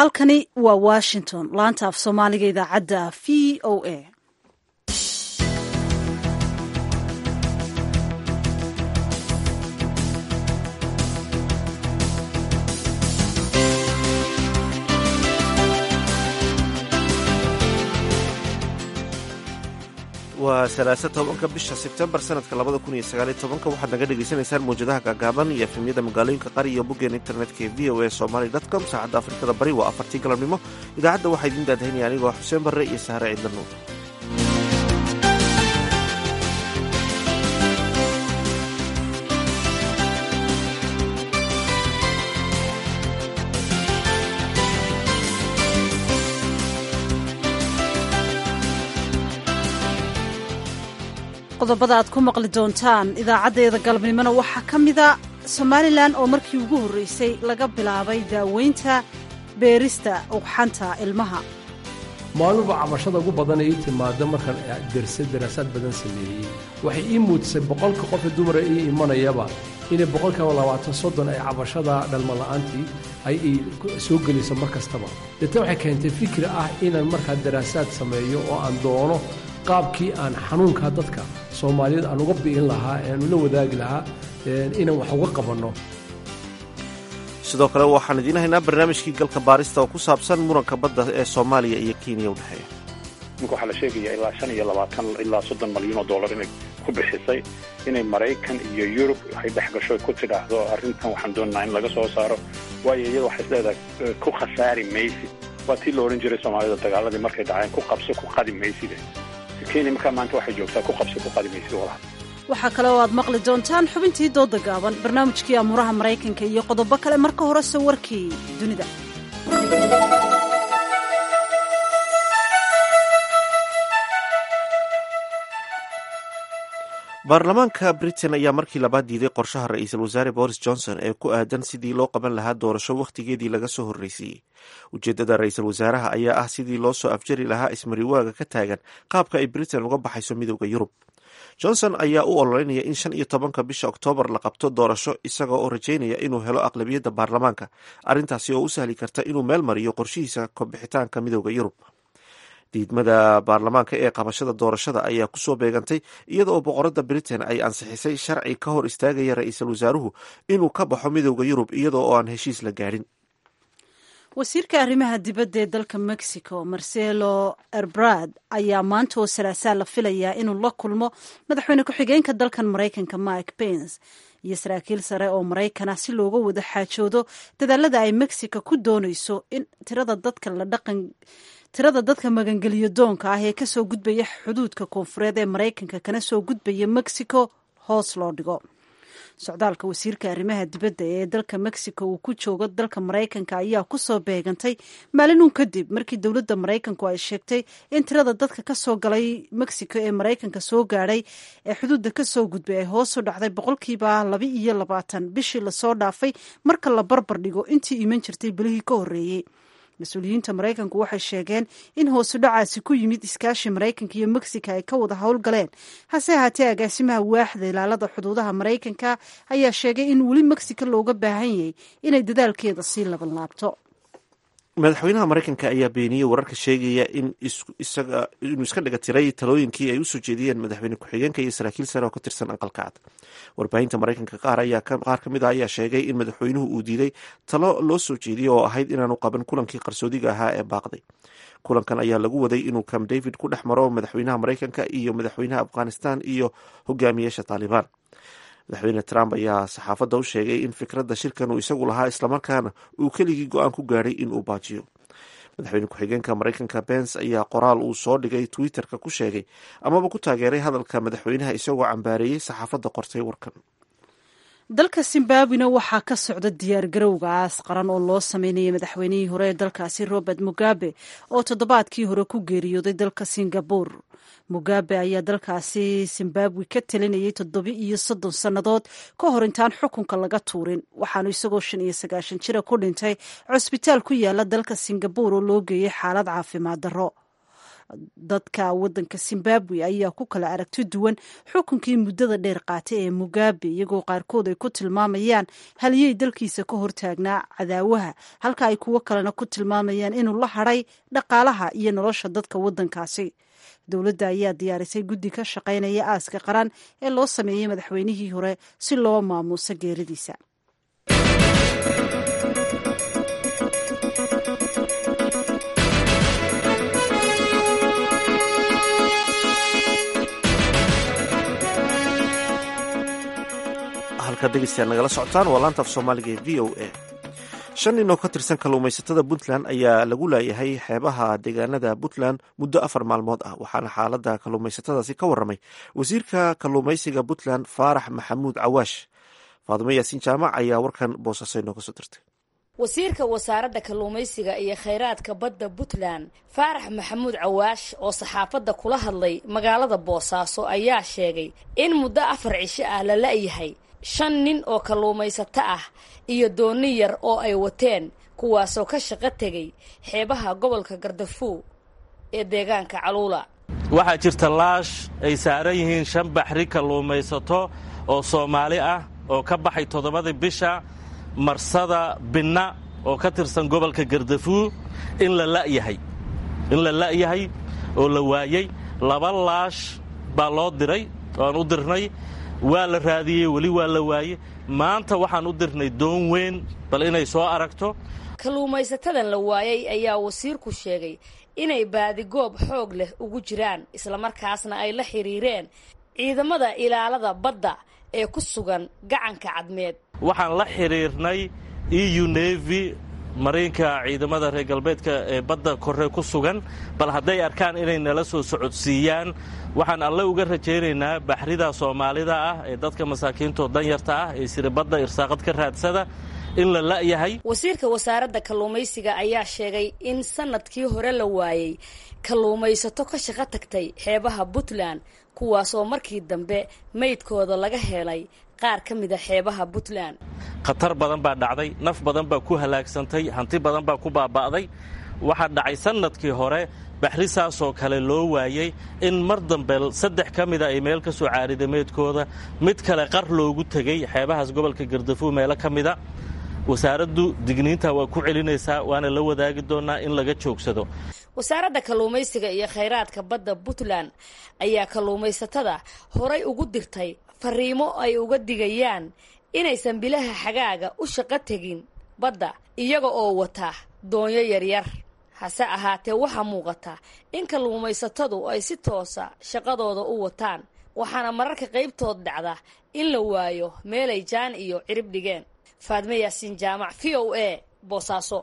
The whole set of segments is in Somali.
halkani waa washington laanta af soomaaliga idaacadda v o a waa salaasa tobanka bisha sebtembar sanadka labada kun iyo sagaaliyo tobanka waxaad naga dhagaysanaysaan mawjadaha gaagaaban iyo efemyada magaalooyinka qari iyo boggeen internetka ee v o a somaly com saacadda afrikada bari waa afartii galabnimo idaacadda waxaa idiin daadahaynaya anigoo xuseen barre iyo sahre ciidla nuur qodobada aad ku maqli doontaan idaacaddeeda galabnimona waxaa ka mida somalilan oo markii ugu horreysay laga bilaabay daaweynta beerista ugxanta ilmaha maalinba cabashada ugu badan ii timaada markaan derse daraasaad badan sameeyey waxay ii muujisay boqolka qofe dumara ii imanayaba inay boqolkiiba labaatan soddon ay cabashada dhalmala'aantii ay soo geliso mar kastaba deetna waxay keentay fikri ah inaan markaa daraasaad sameeyo oo aan doono qaabkii aan xanuunkaa dadka soomaaliyeed aan uga bi'in lahaa ee aan ula wadaagi lahaa inaan wax uga qabanno sidoo kale waxaan idiin haynaa barnaamijkii galka baarista oo ku saabsan muranka badda ee soomaaliya iyo kenya u dhexeeya ninka waxaa la sheegayaa ilaa shan iyo labaatan ilaa soddon malyan oo dollar inay ku bixisay inay maraykan iyo yurub ay dhex gasho ku tidhaahdo arrintan waxaan doonaynaa in laga soo saaro waayo iyada waxay isleedahay ku khasaari maysid waa tii la odhan jiray soomaalida dagaaladii markay dhaceen ku qabso ku qadi mayside kenya markaa maanta waxay joogtaa ku qabso ku qadi maysid walaal waxaa kale oo aad maqli doontaan xubintii dooda gaaban barnaamijkii amuuraha maraykanka iyo qodobo kale marka horese warkii dunida baarlamaanka britain ayaa markii labaad diiday qorshaha ra-iisul wasaare boris johnson ee ku aadan sidii loo qaban lahaa doorasho wakhtigeedii laga soo horreysiiyey ujeeddada ra-iisul wasaaraha ayaa ah sidii loo soo afjari lahaa ismariwaaga ka taagan qaabka ay britain uga baxayso midooda yurub johnson ayaa u ololeynaya in shan iyo tobanka bisha oktoobar la qabto doorasho isaga oo rajaynaya inuu helo aqlabiyadda baarlamaanka arrintaasi oo u sahli karta inuu meel mariyo qorshihiisa kabixitaanka midooda yurub diidmada baarlamaanka ee qabashada doorashada ayaa kusoo beegantay iyada oo boqorada britain ay ansixisay sharci ka hor istaagaya ra-iisul wasaaruhu inuu ka baxo midooda yurub iyada oo aan heshiis la gaadhin wasiirka arrimaha dibadda ee dalka mexico marcelo erbrad ayaa maanta oo salaasaa la filayaa inuu la kulmo madaxweyne ku-xigeenka dalkan maraykanka mike pence iyo saraakiil sare oo maraykana si looga wada xaajoodo dadaalada ay mexico ku doonayso in tirada dadka la dhaqan tirada dadka magangeliyo doonka ah ee kasoo gudbaya xuduudka koonfureed ee maraykanka kana soo gudbaya mexico hoos loo dhigo socdaalka wasiirka arrimaha dibadda ee dalka mexico uu ku joogo dalka maraykanka ayaa kusoo beegantay maalin uun kadib markii dowladda maraykanku ay sheegtay in tirada dadka kasoo galay mexico ee maraykanka soo gaadhay ee xuduudda kasoo gudbay ay hoos u dhacday boqolkiiba laba iyo labaatan bishii lasoo dhaafay marka la barbar dhigo intii iman jirtay bilihii ka horreeyey mas-uuliyiinta maraykanku waxay sheegeen in hoosu dhacaasi ku yimid iskaashi maraykanka iyo mexico ay ka wada howlgaleen hase ahaatee agaasimaha waaxda ilaalada xuduudaha maraykanka ayaa sheegay in weli mexico looga baahan yahay inay dadaalkeeda sii laban laabto madaxweynaha maraykanka ayaa beeniyey wararka sheegaya in inuu iska dhiga tiray talooyinkii ay usoo jeediyeen madaxweyne ku-xigeenka iyo saraakiil sare oo ka tirsan aqalka cad warbaahinta maraykanka qaar ayaa qaar ka mid a ayaa sheegay in madaxweynuhu uu diiday talo loo soo jeediyey oo ahayd inaanu qaban kulankii qarsoodiga ahaa ee baaqday kulankan ayaa lagu waday inuu camp david ku dhex maro madaxweynaha maraykanka iyo madaxweynaha afghanistan iyo hogaamiyeasha taalibaan madaxweyne trump ayaa saxaafadda u sheegay in fikradda shirkan uu isagu lahaa islamarkaana uu keligii go-aan ku gaadhay in uu baajiyo madaxweyne ku-xigeenka maraykanka bens ayaa qoraal uu soo dhigay twitterka ku sheegay amaba ku taageeray hadalka madaxweynaha isagoo cambaareeyey saxaafadda qortay warkan dalka zimbabwena waxaa ka socda diyaar garowga aas qaran oo loo sameynayay madaxweynihii hore ee dalkaasi robert mugabe oo toddobaadkii hore ku geeriyooday dalka singabore mugabe ayaa dalkaasi zimbabwe ka talinayay toddoba iyo soddon sannadood ka hor intaan xukunka laga tuurin waxaanu isagoo shan iyo sagaashan jira ku dhintay cusbitaal ku yaala dalka singabore oo loo geeyey xaalad caafimaad darro dadka wadanka zimbabwe ayaa ku kala aragti duwan xukunkii muddada dheer qaatay ee mugabe iyagoo qaarkood ay ku tilmaamayaan haliyey dalkiisa ka hortaagnaa cadaawaha halka ay kuwo kalena ku tilmaamayaan inuu la hadhay dhaqaalaha iyo nolosha dadka wadankaasi dowladda ayaa diyaarisay guddi ka shaqaynaya aaska qaran ee loo sameeyey madaxweynihii hore si loo maamuuso geeridiisa halkaad dhegeystayaal nagala socotaan waa laanta af soomaaliga ee v o a shan nin oo ka tirsan kalluumaysatada puntland ayaa lagu laayahay xeebaha deegaanada puntland muddo afar maalmood ah waxaana xaalada kalluumaysatadaasi ka waramay wasiirka kalluumaysiga puntland faarax maxamuud cawaash faadumo yaasiin jaamac ayaa warkan boosaaso inooga soo dirtay wasiirka wasaaradda kalluumaysiga iyo khayraadka badda puntland faarax maxamuud cawaash oo saxaafadda kula hadlay magaalada boosaaso ayaa sheegay in muddo afar cisho ah la la'yahay shan nin oo kalluumaysato ah iyo dooni yar oo ay wateen kuwaasoo ka shaqo tegay xeebaha gobolka gardafuw ee deegaanka caluula waxaa jirta laash ay saaran yihiin shan baxri kalluumaysato oo soomaali ah oo ka baxay toddobadii bisha marsada binna oo ka tirsan gobolka gardafuw in la la'yahay in la la'yahay oo la waayey laba laash baa loo diray oaan u dirnay waa la raadiyey weli waa la waayey maanta waxaan u dirnay doon weyn bal inay soo aragto kalluumaysatadan la waayey ayaa wasiirku sheegay inay baadigoob xoog leh ugu jiraan islamarkaasna ay la xidhiireen ciidamada ilaalada badda ee ku sugan gacanka cadmeed waxaan la xidhiirnay eu nevi mariinka ciidamada reer galbeedka ee badda kore ku sugan bal hadday arkaan inay nala soo socodsiiyaan waxaan alle uga rajaynaynaa baxrida soomaalida ah ee dadka masaakiintoo danyarta ah ee siribadda irsaaqad ka raadsada in la la'yahay wasiirka wasaaradda kalluumaysiga ayaa sheegay in sanadkii hore la waayey kalluumaysato ka shaqo tagtay xeebaha puntland kuwaasoo markii dambe maydkooda laga helay qaar ka mida xeebaha puntland khatar badan baa dhacday naf badan baa ku halaagsantay hanti badan baa ku baaba'day waxaa dhacay sannadkii hore baxri saasoo kale loo waayey in mar dambe saddex ka mida ay meel ka soo caarida meydkooda mid kale qar loogu tegey xeebahaas gobolka gardafuw meelo ka mida wasaaraddu digniinta waa ku celinaysaa waana la wadaagi doonaa in laga joogsado wasaaradda kalluumaysiga iyo khayraadka badda puntland ayaa kalluumaysatada horay ugu dirtay fariimo ay uga digayaan inaysan bilaha xagaaga u shaqo tegin badda iyaga oo wata doonyo yaryar hase ahaatee waxaa muuqata in kalluumaysatadu ay si toosa shaqadooda u wataan waxaana mararka qaybtood dhacda in la waayo meelay jaan iyo cirib dhigeen faadme yaasiin jaamac v o a boosaaso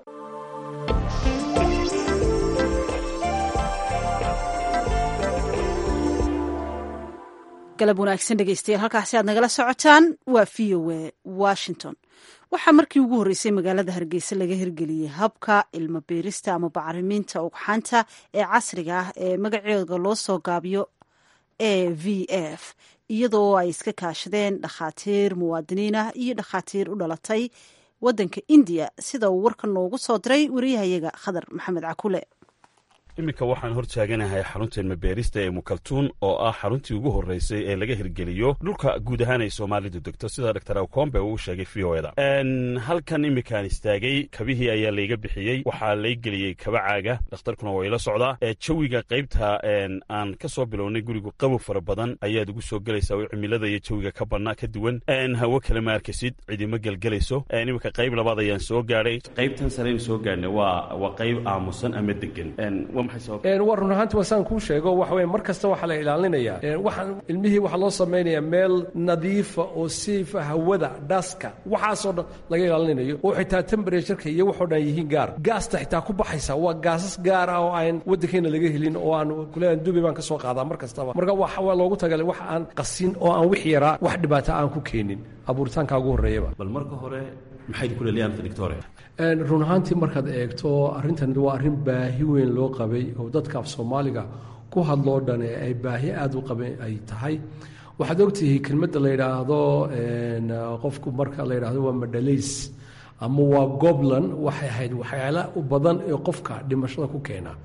galab wanaagsan dhegeystayaal halkaasi aad nagala socotaan waa v o a washington waxaa markii ugu horreysay magaalada hargeysa laga hirgeliyey habka ilmo beerista ama bacrimiinta ugxaanta ee casriga ah ee magaceeda loo soo gaabiyo a v f iyadoo ay iska kaashadeen dhakhaatiir muwaadiniin ah iyo dhakhaatiir u dhalatay waddanka indiya sida uu warkan noogu soo diray wariyahayaga khadar maxamed cakule iminka waxaan hor taaganahay xarunta ilmabeerista ee mukaltuun oo ah xaruntii ugu horreysay ee laga hirgeliyo dhulka guud ahaan ay soomaalidu degto sida dor akombe uu sheegay v o eda halkan iminkaan istaagay kabihii ayaa layga bixiyey waxaa lay geliyey kaba caaga dhakhtarkuna waa ila socdaa jawiga qaybta aan ka soo bilownay gurigu qabow fara badan ayaad ugu soo gelaysaa oo cimilada iyo jawiga ka badnaa ka duwan hawo kale ma arkasid cidima gelgelayso iminka qayb labaad ayaan soo gaadhay qaybtan sareynu soo gaadhnay waa qayb aamusan ama degan waa run ahaanti wasaan kuu sheego waxa weye mar kasta waxaa la ilaalinayaa waxaan ilmihii waxaa loo samaynayaa meel nadiifa oo siifa hawada dhaska waxaasoo dhan laga ilaalinayo oo xitaa temberatuurka iyo waxoo dhan yihiin gaar gaasta xitaa ku baxaysa waa gaasas gaar ah oo aan waddankeena laga helin oo aan kuleeyahay dubi baan ka soo qaadaa mar kastaba marka waa loogu tagalay wax aan qasin oo aan wix yaraa wax dhibaata aan ku keenin abuuritaanka ugu horreeyaba bal marka hore maxay ku leeyahay doctor run ahaantii markaad eegto arrintan waa arrin baahi weyn loo qabay oo dadka af soomaaliga ku hadloo dhan ee ay baahi aada u qabeen ay tahay waxaad ogtihi kelmadda la yidhaahdo qofku marka la yidhaahdo waa madhalays ama waa goblan waxay ahayd waxyaala u badan ee qofka dhimashada ku keena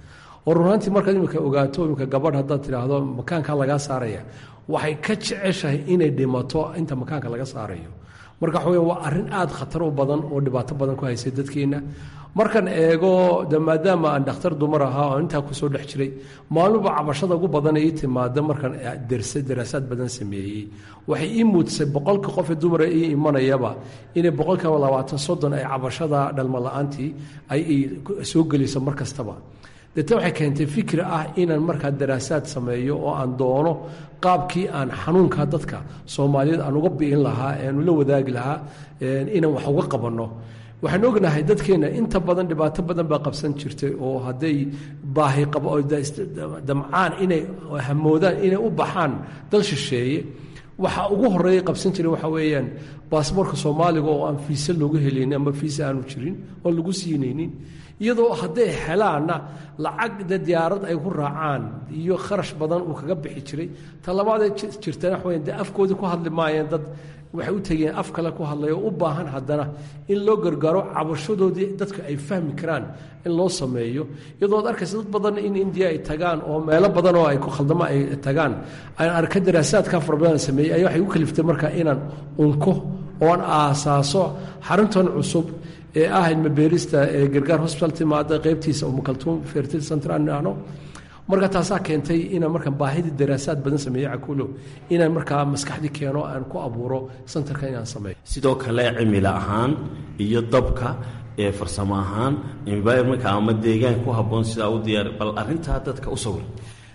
oo runaantii markaad imika ogaato imika gabadh haddaad tidhaahdo makaankaa lagaa saaraya waxay ka jeceshahay inay dhimato inta makaanka laga saarayo marka waxa weya waa arrin aad khatar u badan oo dhibaato badan ku haysay dadkeenna markan eego de maadaama aan dhakhtar dumar ahaa oo intaa kusoo dhex jiray maalinba cabashada ugu badan ii timaada markaan derse daraasaad badan sameeyey waxay ii muudisay boqolka qofee dumara ii imanayaba inay boqolkiiba labaatan soddon ay cabashada dhalmo la-aantii ay soo geliso mar kastaba deetna waxay keentay fikri ah inaan markaa daraasaad sameeyo oo aan doono qaabkii aan xanuunka dadka soomaaliyeed aan uga bi'in lahaa eanu la wadaagi lahaa inaan wax uga qabanno waxaan ognahay dadkeenna inta badan dhibaato badan baa qabsan jirtay oo hadday baahi qabo oo damcaan inay hamoodaan inay u baxaan dal shisheeye waxa ugu horeeya qabsan jiray waxa weeyaan baasboorka soomaaliga oo aan fiise loogu helaynin ama fiise aanu jirin oon lagu siinaynin iyadoo hadday helaanna lacag de diyaarad ay ku raacaan iyo kharash badan uu kaga bixi jiray ta labaadee jirtana waxa weyan de afkoodii ku hadli maayeen dad waxay u tegeen af kale ku hadlaya oo u baahan haddana in loo gargaaro cabashadoodii dadka ay fahmi karaan in loo sameeyo iyadoo ad arkaysa dad badan in indiya ay tagaan oo meelo badan oo ay ku khaldamo ay tagaan aan arka daraasaadka fara badan sameeyey ayaa waxay u kaliftay marka inaan unko oon aasaaso xaruntan cusub ee ah ilmabeerista ee gargaar hosbital timaada qaybtiisa umukaltuum fertil central nahno marka taasaa keentay inaan markaa baahidii daraasaad badan sameeyo cakuulow inaan markaa maskaxdii keeno aan ku abuuro santarka inaan sameeyo sidoo kale cimilo ahaan iyo dabka ee farsamo ahaan environmentka ama deegaan ku habboon sidaa u diyaar bal arrintaa dadka u sawir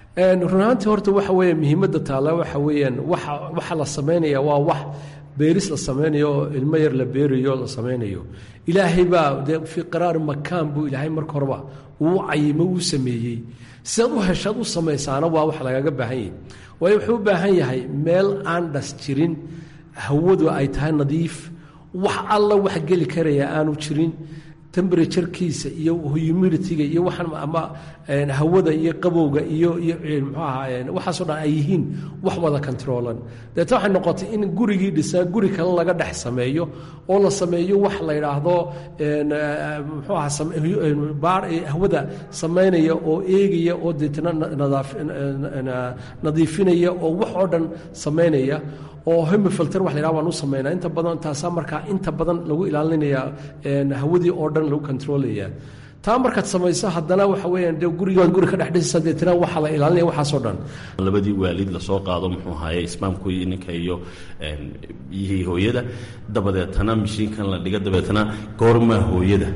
run ahaantii horta waxa weeye muhiimadda taalla waxa weeyaan waxa waxa la samaynayaa waa wax beeris la samaynayo oo ilmo yar la beerayo la samaynayo ilaahay baa dee fii qaraari makaan buu ilaahay marka horeba uu cayimo uu sameeyey sidaad u heshaad u samaysaana waa wax lagaga baahan yahay waayo wuxuu u baahan yahay meel aan dhas jirin hawadu ay tahay nadiif wax alla wax geli karaya aanu jirin temberaturekiisa iyo humiditiga iyo waxaan ama hawada iyo qabowga iyo iyo muxuu ahaa waxaasoo dhan ay yihiin wax wada controlan deeta waxay noqotay in gurigii dhisaa guri kale laga dhex sameeyo oo la sameeyo wax la yidhaahdo muxuu ahaa hawada samaynaya oo eegaya oo deetna nadiifinaya oo wax oo dhan samaynaya oo hemifilter wax la yidhaha waan u samaynaa inta badan taasaa markaa inta badan lagu ilaalinaya hawadii oo dhan lagu controlaya taa markaad samayso haddana waxa weeyaan de gurigood guri ka dhex dhisaysa deetna waxaa la ilaalinaya waxaasoo dhan labadii waalid lasoo qaado muxuu ahaye ismaamku ninka iyo biyihii hooyada dabadeetana mishiinkan la dhiga dabeetana goormaa hooyada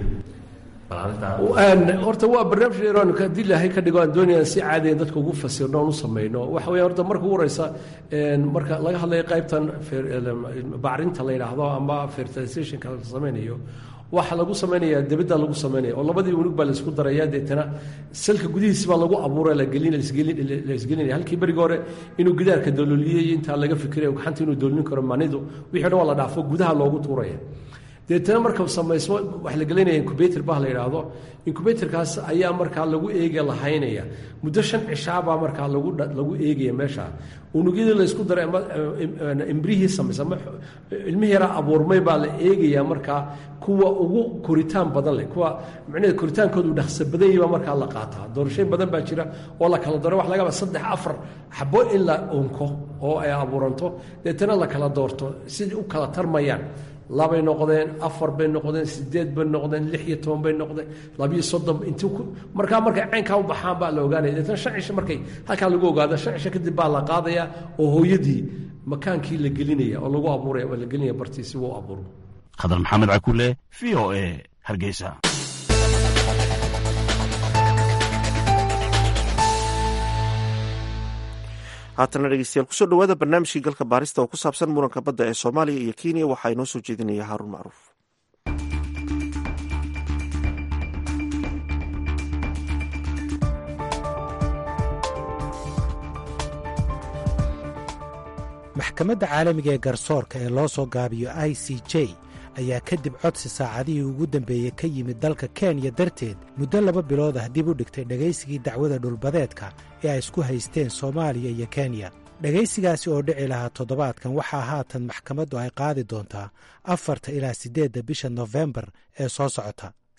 horta waa barnaamij iran haddii ilaahay ka dhigo aan doonayaan si caadiyan dadka ugu fasirno oon u samayno waxa weya horta marka ugu horeysa marka laga hadlayo qaybtan bacrinta la yidhaahdo ama fertilizationka la samaynayo waxa lagu samaynaya debadda lagu samaynaya oo labadii unug baa laisku daraya deetana salka gudihiisi baa lagu abuura laisgelinaya halkii berigi hore inuu gidaarka dalooliyey intaa laga fikirayo gacanta inuu doolin karo manidu wixii dhan waa la dhaafo gudaha loogu tuuraya deetana marka samaysmo wax la gelinaya incubator bah la yidhaahdo incubatorkaas ayaa markaa lagu eega lahaynaya muddo shan cishaabaa markaa lagu lagu eegaya meesha unugyadii laysku daray ama imbrihii samaysa ama ilmihii yaraa abuurmay baa la eegaya markaa kuwa ugu koritaan badan leh kuwa micnaheed koritaankoodu dhaqso badan yahi baa markaa la qaataa doorashooyin badan baa jira oo la kala daro wax laga yaaba saddex afar xabo in la unko oo ay abuuranto deetana la kala doorto sidai u kala tarmayaan labay noqdeen afar bay noqdeen sideed bay noqdeen lix iyo toban bay noqdeen labiyo soddon inti markaa markay caynkaa u baxaan baa la ogaanaya deetana shan cisho markay halkaa lagu ogaado shan cisho kadib baa la qaadaya oo hooyadii makaankii la gelinaya oo lagu abuuraya oo la gelinaya bartii si uu abuuro khadar maxamed cakule v o a hargeysa haatana dhegeystayaal kusoo dhawaada barnaamijkii galka baarista oo ku saabsan muranka badda ee soomaaliya iyo kenya waxaa inoo soo jeedinaya haaruun macruuf maxkamadda caalamiga ee garsoorka ee loo soo gaabiyo i c j ayaa kadib codsi saacadihii ugu dambeeyey ka yimid dalka kenya darteed muddo laba bilood ah dib u dhigtay dhegaysigii dacwada dhulbadeedka ee ay isku haysteen soomaaliya iyo kenya dhegaysigaasi oo dhici lahaa toddobaadkan waxaa haatan maxkamaddu ay qaadi doontaa afarta ilaa siddeedda bisha nofembar ee soo socota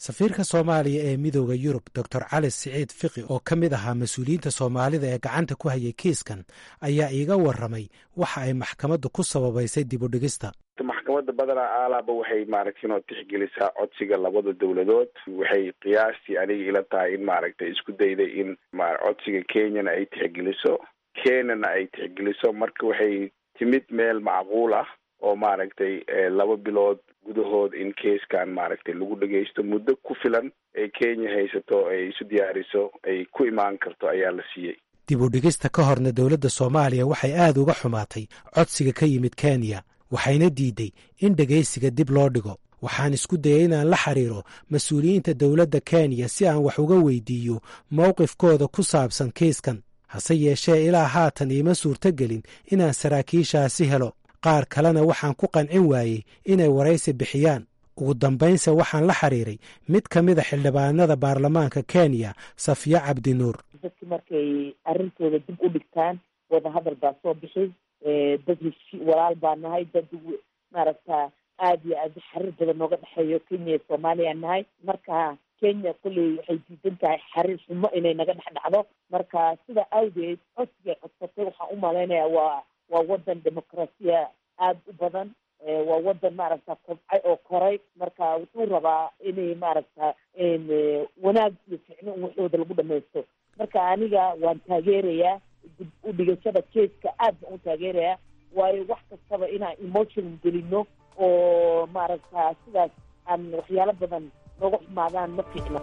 safiirka soomaaliya ee midooda yurub doctor cali siciid fiqi oo ka mid ahaa mas-uuliyiinta soomaalida ee gacanta ku hayay kiiskan ayaa iiga warramay waxa ay maxkamaddu ku sababaysay dib u dhigista maxkamadda badanaa aalaaba waxay maaragtay inoo tixgelisaa codsiga labada dowladood waxay qiyaastii aniga ila tahay in maaragtay isku dayday in codsiga kenyana ay tixgeliso kenyana ay tixgeliso marka waxay timid meel macquul ah oo maaragtay laba bilood gudahood in keiskan maaragtay lagu dhagaysto muddo ku filan ee kenya haysato ay isu diyaariso ay ku imaan karto ayaa la siiyey dib u dhigista ka horna dowladda soomaaliya waxay aad uga xumaatay codsiga ka yimid kenya waxayna diiday in dhegaysiga dib loo dhigo waxaan isku dayay inaan la xiriiro mas-uuliyiinta dowladda kenya si aan wax uga weydiiyo mowqifkooda ku saabsan kiiskan hase yeeshee ilaa haatan iima suurtogelin inaan saraakiishaasi helo qaar kalena waxaan ku qancin waayey inay waraysi bixiyaan ugu dambaynse waxaan la xiriiray mid ka mida xildhibaanada baarlamaanka kenya safiya cabdinuur dadki markay arrintooda dib u dhigtaan wadahadal baa soo bixi dad heshi walaal baa nahay dad maaragta aada iyo aad xariir badan nooga dhexeeyo kenya iyo soomaaliya nahay marka kenya kolley waxay diidan tahay xariir xumo inay naga dhex dhacdo marka sida awgeed codsigay codsatay waxaan u malaynaya waa waa wadan dimuqraasiya aada u badan waa wadan maaragta kobcay oo koray marka wuxuu rabaa inay maaragta wanaag iyo ficno in waxooda lagu dhamaysto marka aniga waan taageerayaa dib u dhigashada keeska aad baan u taageerayaa waayo wax kastaba inaan emotion gelino oo maaragta sidaas aan waxyaalo badan nooga xumaadaan ma fiicno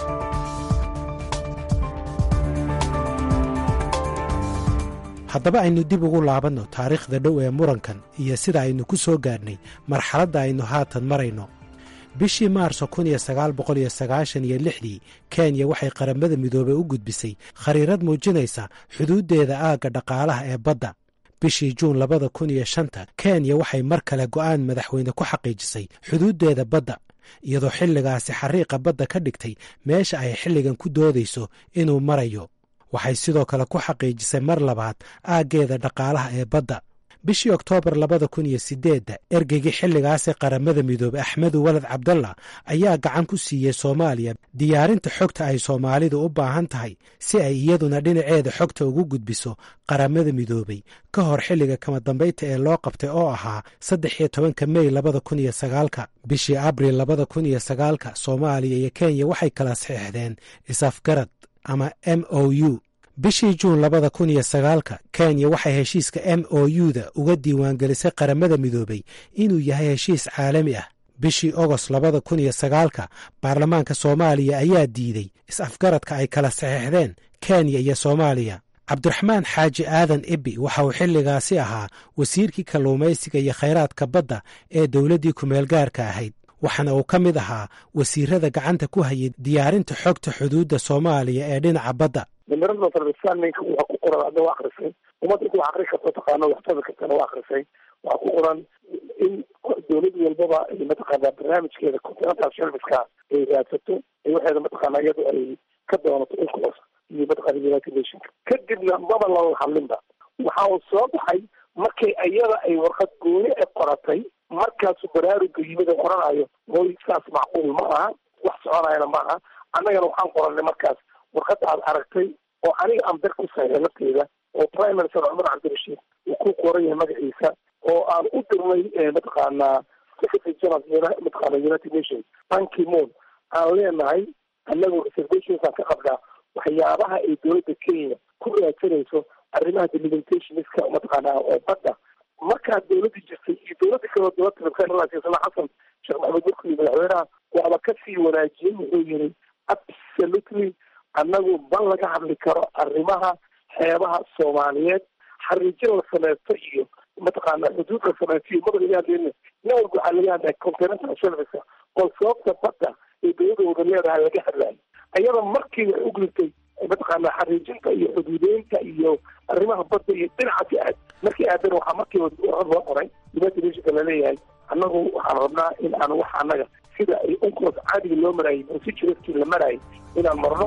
haddaba aynu dib ugu laabanno taariikhda dhow ee murankan iyo sida aynu ku soo gaadhnay marxaladda aynu haatan marayno bishii maarso kun iyo sagaal boqol iyo sagaashan iyo lixdii kenya waxay qaramada midoobey u gudbisay khariirad muujinaysa xuduuddeeda aagga dhaqaalaha ee badda bishii juun labada kun iyo shanta kenya waxay mar kale go'aan madaxweyne ku xaqiijisay xuduuddeeda badda iyadoo xilligaasi xariiqa badda ka dhigtay meesha ay xilligan ku doodayso inuu marayo waxay sidoo kale ku xaqiijisay mar labaad aaggeeda dhaqaalaha ee badda bishii oktoobar labada kun iyo sideedda ergeygii xilligaasi qaramada midoobey axmedu walad cabdalla ayaa gacan ku siiyey soomaaliya diyaarinta xogta ay soomaalidu u baahan tahay si ay iyaduna dhinaceeda xogta ugu gudbiso qaramada midoobey ka hor xilliga kama dambaynta ee loo qabtay oo ahaa saddex iyo tobanka mey labada kun iyo sagaalka bishii abril labada kun iyo sagaalka soomaaliya iyo kenya waxay kala saxiixdeen isafgarad ama m o u bishii juun labada kun iyo sagaalka kenya waxay heshiiska m o u-da uga diiwaangelisay qaramada midoobey inuu yahay heshiis caalami ah bishii ogost labada kun iyo sagaalka baarlamaanka soomaaliya ayaa diiday is-afgaradka ay kala saxiixdeen kenya iyo soomaaliya cabdiraxmaan xaaji aadan ibi waxa uu xilligaasi ahaa wasiirkii kalluumaysiga iyo khayraadka badda ee dowladdii kumeelgaarka ahayd waxaana uu ka mid ahaa wasiirada gacanta ku hayay diyaarinta xogta xuduudda soomaaliya ee dhinaca badda nimirada sarbisaanninka waxa ku qoran adna waa akrisay ummadda inta wax akri karto taqaano waxtabi kartana waa akrisay waxaa ku qoran in dowlad walbaba ay mataqaana barnaamijkeeda continental serviceka ay raadsato ay waxeeda mataqaana iyadu ay ka doonato unclos iyo mataqaana united nationka kadibna maba lala hadlinba waxa uu soo baxay markay iyada ay warqad gooni e qoratay markaasu baraaruga yimid oo qoranayo mooy saas macquul ma aha wax soconayana ma aha annagana waxaan qoranay markaas warqadda aad aragtay oo aniga aan ber ku saxiixay lafteeda oo prime minister cumar cabdirashiid uu ku qoran yahay magaciisa oo aan u dirnay mataqaana secretary general mataqaana united nations banki moon aan leenahay annagu reservations aan ka qabnaa waxyaabaha ay dowladda kenya ku raadsanayso arrimaha delimitationska mataqaana oo badda markaa dowladda jirtay iyo dowladda kaleo dowladda rabkaasana xasan sheekh maxamed murkuli madaxweynaha waaba kasii wanaajiyey wuxuu yiri absolutely annagu ban laga hadli karo arrimaha xeebaha soomaaliyeed xariijin la sameysto iyo mataqaana xuduud la sameysto iyo mada laga hadlayna nin walba waxaa laga hadlaya continental serviceka oo sababta badda ee dowladda wada leedahay laga hadlayo ayada markii waxay u gudubtay mataqaana xariijinta iyo xuduudeynta iyo arrimaha badda iyo dhinacaasi aad markii aadan waxaa markiiba warqad loo qoray united nationka laleeyahay annagu waxaan rabnaa in aan wax annaga sida ay unclos caadiga loo maraayay procedureskii la maraayay inaan marno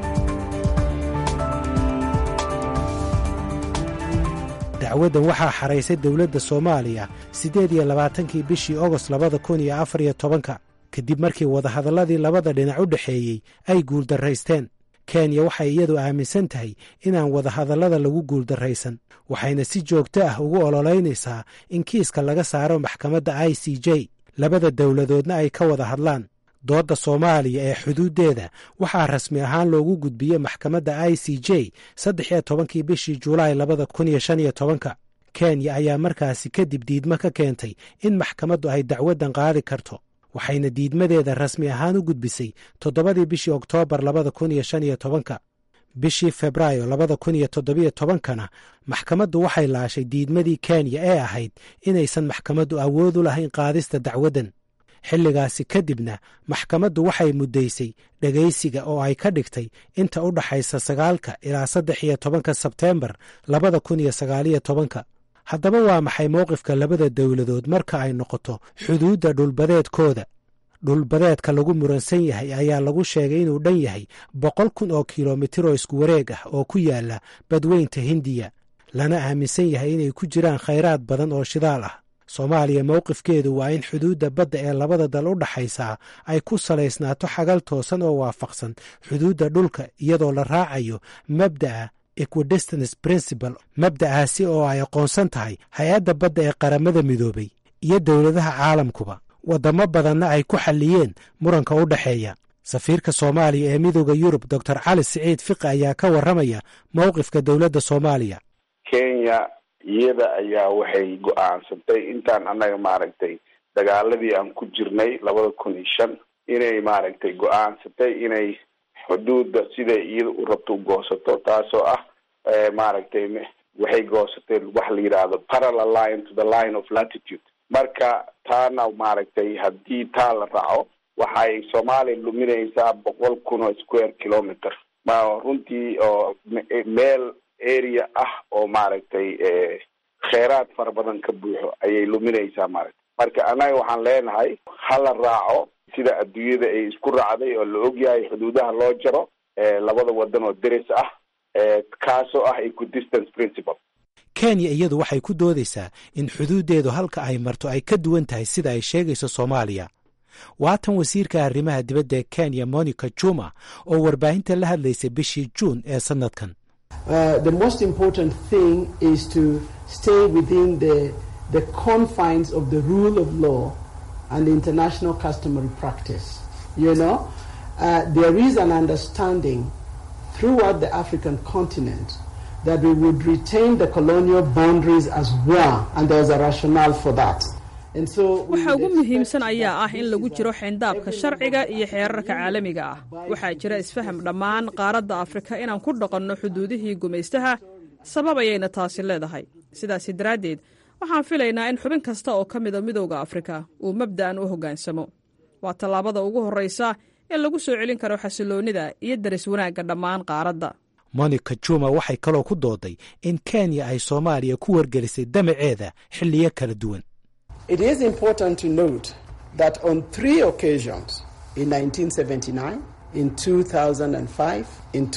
dacwaddan waxaa xaraysay dowladda soomaaliya siddeed iyo labaatankii bishii ogost labada kun iyo afar iyo tobanka kadib markii wadahadalladii labada dhinac u dhexeeyey ay guuldarraysteen kenya waxay iyadu aaminsan tahay inaan wadahadallada lagu guuldarraysan waxayna si joogto ah ugu ololeynaysaa in kiiska laga saaro maxkamadda i c j labada dowladoodna ay ka wada hadlaan doodda soomaaliya ee xuduuddeeda waxaa rasmi ahaan loogu gudbiyey maxkamadda i c j saddex iyo tobankii bishii julaay labada kun iyo shan iyo tobanka kenya ayaa markaasi kadib diidmo ka keentay in maxkamaddu ay dacwaddan qaadi karto waxayna diidmadeeda rasmi ahaan u gudbisay toddobadii bishii oktoobar labada kun iyo shan iyo tobanka bishii febraayo labada kun iyo toddobiyo tobankana maxkamaddu waxay laashay diidmadii kenya ee ahayd inaysan maxkamaddu awood u lahayn qaadista dacwaddan xilligaasi kadibna maxkamaddu waxay muddaysay dhegaysiga oo ay ka dhigtay inta u dhaxaysa sagaalka ilaa saddex iyo tobanka sebteembar labada kun iyo sagaaliyo tobanka haddaba waa maxay mowqifka labada dowladood marka ay noqoto xuduudda dhulbadeedkooda dhulbadeedka lagu muransan yahay ayaa lagu sheegay inuu dhan yahay boqol kun oo kilomitir oo isku wareeg ah oo ku yaala badweynta hindiya lana aaminsan yahay inay ku jiraan khayraad badan oo shidaal ah soomaaliya mowqifkeedu waa in xuduudda badda ee labada dal u dhaxaysaa ay ku salaysnaato xagal toosan oo waafaqsan xuduudda dhulka iyadoo la raacayo mabda'a equidistance principle mabda'aasi oo ay aqoonsan tahay hay-adda badda ee qaramada midoobay iyo dowladaha caalamkuba waddamo badanna ay ku xalliyeen muranka u dhexeeya safiirka soomaaliya ee midooda yurub doctor cali siciid fiqi ayaa ka warramaya mowqifka dowladda soomaaliya kenya iyada ayaa waxay go-aansantay intaan annaga maaragtay dagaaladii aan ku jirnay labada kun iyo shan inay maaragtay go-aansatay inay xuduudda siday iyada u rabto u goosato taasoo ah maaragtay waxay goosatay wax la yidhaahdo parallel line to the line of latitude marka taana maaragtay haddii taa la raaco waxay soomaaliya luminaysaa boqol kun oo square kilometer ma runtii oo meel area ah oo maaragtay kheyraad fara badan ka buuxo ayay luminaysaa maaragtay marka annaga waxaan leenahay hala raaco sida adduunyada ay isku raacday oo la ogyahay xuduudaha loo jaro labada wadan oo deris ah kaasoo ah equidistance principle kenya iyadu waxay ku doodaysaa in xuduuddeedu halka ay marto ay ka duwan tahay sida ay sheegayso soomaaliya waatan wasiirka arrimaha dibadda ee kenya monica juma oo warbaahinta la hadlaysay bishii juun ee sannadkan the most important thing is to stay within the, the confines of the rule of law and the international customary practice. You know, uh, there is an understanding throughout the African continent that we would retain the colonial boundaries as well, and there's a rationale for that. waxa ugu muhiimsan ayaa ah in lagu jiro xeyndaabka sharciga iyo xeerarka caalamiga ah waxaa jira isfaham dhammaan qaaradda afrika inaan ku dhaqanno xuduudihii gumaystaha sabab ayayna taasi leedahay sidaasi daraaddeed waxaan filaynaa in xubin kasta oo ka mida midowda afrika uu mabda'an u hoggaansamo waa tallaabada ugu horraysa in lagu soo celin karo xasiloonnida iyo daris wanaagga dhammaan qaaradda monica juma waxay kaloo ku dooday in kenya ay soomaaliya ku wargelisay damaceeda xilliyo kala duwan It is important to note that on three occasions in 1979, in 2005, in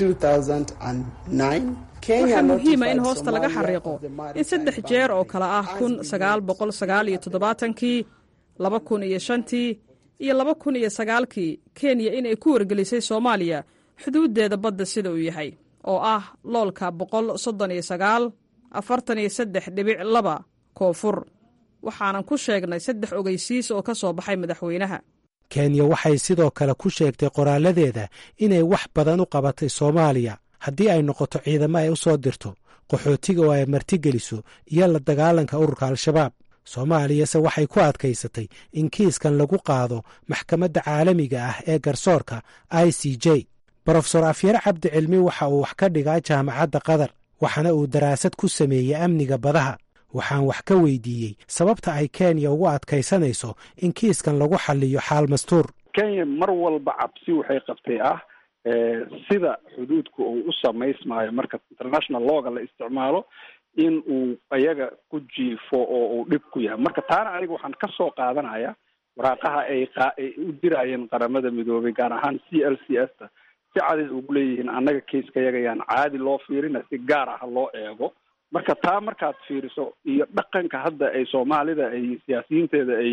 2009, waxaa muhiima in hoosta laga xariiqo in saddex jeer oo kale ah kun sagaal boqol sagaal iyo toddobaatankii laba kun iyo shantii iyo laba kun iyo sagaalkii kenya inay ku wargelisay soomaaliya xuduuddeeda badda sida uu yahay oo ah loolka boqol soddon iyo sagaal afartan iyo saddex dhibic laba koonfur waxaanan ku sheegnay saddex ogeysiis oo ka soo baxay madaxweynaha kenya waxay sidoo kale ku sheegtay qoraaladeeda inay wax badan u qabatay soomaaliya haddii ay noqoto ciidamo ay u soo dirto qaxootiga oo ay martigeliso iyo la dagaalanka ururka al-shabaab soomaaliyase waxay ku adkaysatay in kiiskan lagu qaado maxkamadda caalamiga ah ee garsoorka i c j brofesor afyare cabdi cilmi waxa uu wax ka dhigaa jaamacadda qatar waxaana uu daraasad ku sameeyey amniga badaha waxaan wax ka weydiiyey sababta ay kenya ugu adkaysanayso in kiiskan lagu xaliyo xaal mastuur kenya mar walba cabsi waxay qabtay ah sida xuduudku uu u samaysmaayo marka international looga la isticmaalo in uu iyaga ku jiifo oo uu dhib ku yahay marka taana aniga waxaan ka soo qaadanaya waraaqaha ay ay u dirayeen qaramada midoobay gaar ahaan c l c s ta si cadid ugu leeyihiin annaga kaiska yaga yaan caadi loo fiirina si gaar ah loo eego marka taa markaad fiiriso iyo dhaqanka hadda ay soomaalida ay siyaasiyiinteeda ay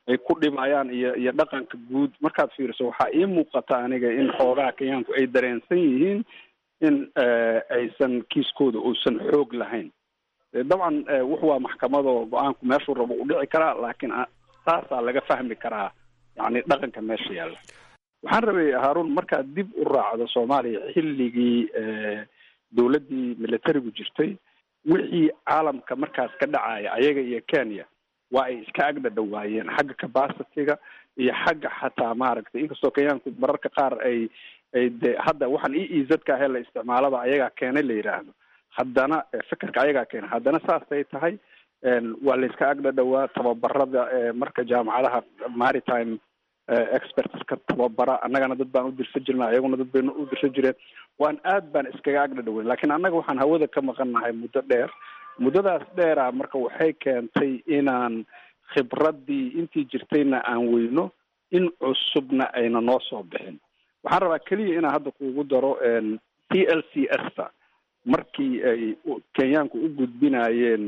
ay ku dhibayaan iyo iyo dhaqanka guud markaad fiiriso waxaa ii muuqata aniga in xoogaha kenyaanku ay dareensan yihiin in aysan kiiskooda uusan xoog lahayn dabcan wuxu waa maxkamado go-aanku meeshuu rabo u dhici karaa laakiin saasaa laga fahmi karaa yani dhaqanka meesha yaalla waxaan rabay haarun markaad dib u raacdo soomaaliya xilligii dowladdii militarigu jirtay wixii caalamka markaas ka dhacaya ayaga iyo kenya waa ay iska agdhadhawaayeen xagga capacityga iyo xagga xataa maaragtay inkastoo kenyaanku mararka qaar ay ay de hadda waxaan e e zka ahee la isticmaalaba ayagaa keenay la yidhaahdo haddana fikirka ayagaa keenay haddana saasay tahay waa la iska agdhadhawaa tababarada marka jaamacadaha maritime expertska tababara annagana dad baan u dirsan jirna ayaguna dad bayna u dirsan jireen waan aad baan iskaga agdhadhaweyn lakiin annaga waxaan hawada ka maqannahay muddo dheer muddadaas dheera marka waxay keentay inaan khibraddii intii jirtayna aan weyno in cusubna ayna noo soo bixin waxaan rabaa keliya inaan hadda kuugu daro t l c s ta markii ay kenyaanku u gudbinayeen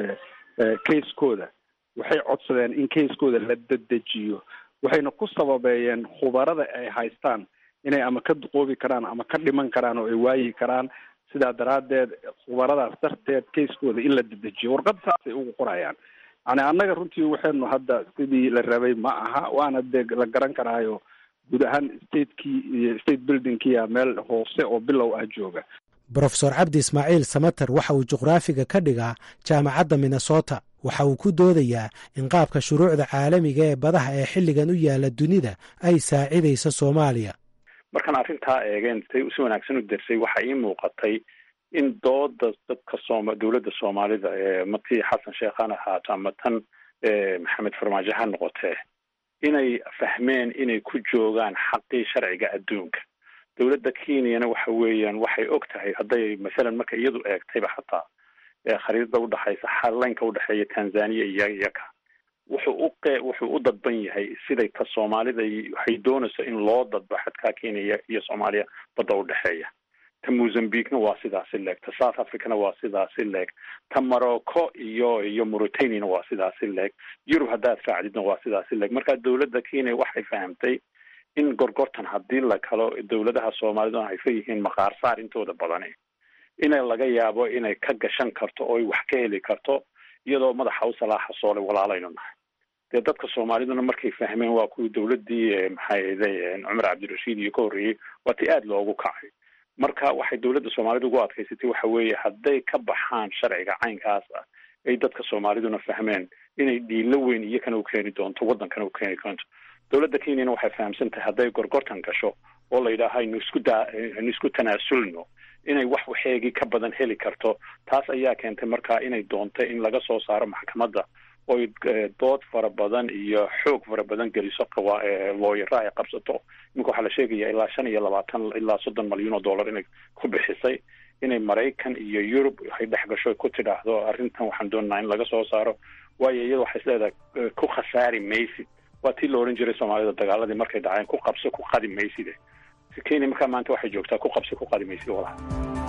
casekooda waxay codsadeen in casekooda la dedejiyo waxayna ku sababeeyeen khubarada ay haystaan inay ama ka duqoobi karaan ama ka dhiman karaan oo ay waayi karaan sidaa daraaddeed khubaradaas darteed casekooda in la dedejiyo warqad saasay ugu qorayaan yani annaga runtii waxaynu hadda sidii la rabay ma aha waana dee la garan karaayo guud ahaan statekii iyo state buildingkiya meel hoose oo bilow ah jooga brofesor cabdi ismaaciil samater waxa uu juqraafiga ka dhigaa jaamacadda minnesota waxa uu ku doodayaa in qaabka shuruucda caalamiga ee badaha ee xilligan u yaala dunida ay saacidayso soomaaliya markaan arrintaa eegeen say si wanaagsan u dersay waxaa ii muuqatay in dooda dadka sooma dowladda soomaalida ee matii xasan sheekhan ahaato ama tan maxamed farmaajo ha noqotee inay fahmeen inay ku joogaan xaqii sharciga adduunka dowladda kenyana waxa weeyaan waxay og tahay hadday masalan marka iyadu eegtayba xataa khariidada udhexaysa xalaynka udhexeeya tanzania iyo iyaka wuxuu u qe wuxuu u dadban yahay siday ta soomaalida waxay doonayso in loo dadbo xadkaa kenya iyo soomaaliya badda udhexeeya ta mozambiquena waa sidaasi leeg ta south africana waa sidaasi leeg ta morocco iyo iyo mauritaniana waa sidaasi leeg yurub haddaad raacdidna waa sidaasi leeg marka dowladda kenya waxay fahamtay in gorgortan haddii la kalo dowladaha soomaalida ay fa yihiin maqaar saar intooda badani inay laga yaabo inay ka gashan karto oo ay wax ka heli karto iyadoo madaxa u salaaxa soole walaalaynu nahay dee dadka soomaaliduna markay fahmeen waa kuwii dowladdii maxay aday cumar cabdirashiid iyo ka horreeyey waa ti aada loogu kacay marka waxay dowladda soomaalida ugu adkaysatay waxa weeye hadday ka baxaan sharciga caynkaas ah ay dadka soomaaliduna fahmeen inay dhiilo weyn iyakana u keeni doonto waddankana u keeni doonto dowladda kenyana waxay fahamsan tahay hadday gorgortan gasho oo la yidhaaha aynu isku daa aynu isku tanaasulno inay wax waxeegii ka badan heli karto taas ayaa keentay marka inay doonto in laga soo saaro maxkamadda oy dood fara badan iyo xoog fara badan geliso qawa looyara ay qabsato iminka waxaa la sheegaya ilaa shan iyo labaatan ilaa soddon malyan oo dollar inay ku bixisay inay maraykan iyo yurub ay dhex gasho ku tidhaahdo arrintan waxaan doonaynaa in laga soo saaro waayo iyada waxay isleedahay ku khasaari maysid waa tii la odhan jiray soomaalida dagaaladii markay dhaceen ku qabso ku qadi mayside kenya markaa maanta waxay joogtaa ku qabso ku qadi maysid walaha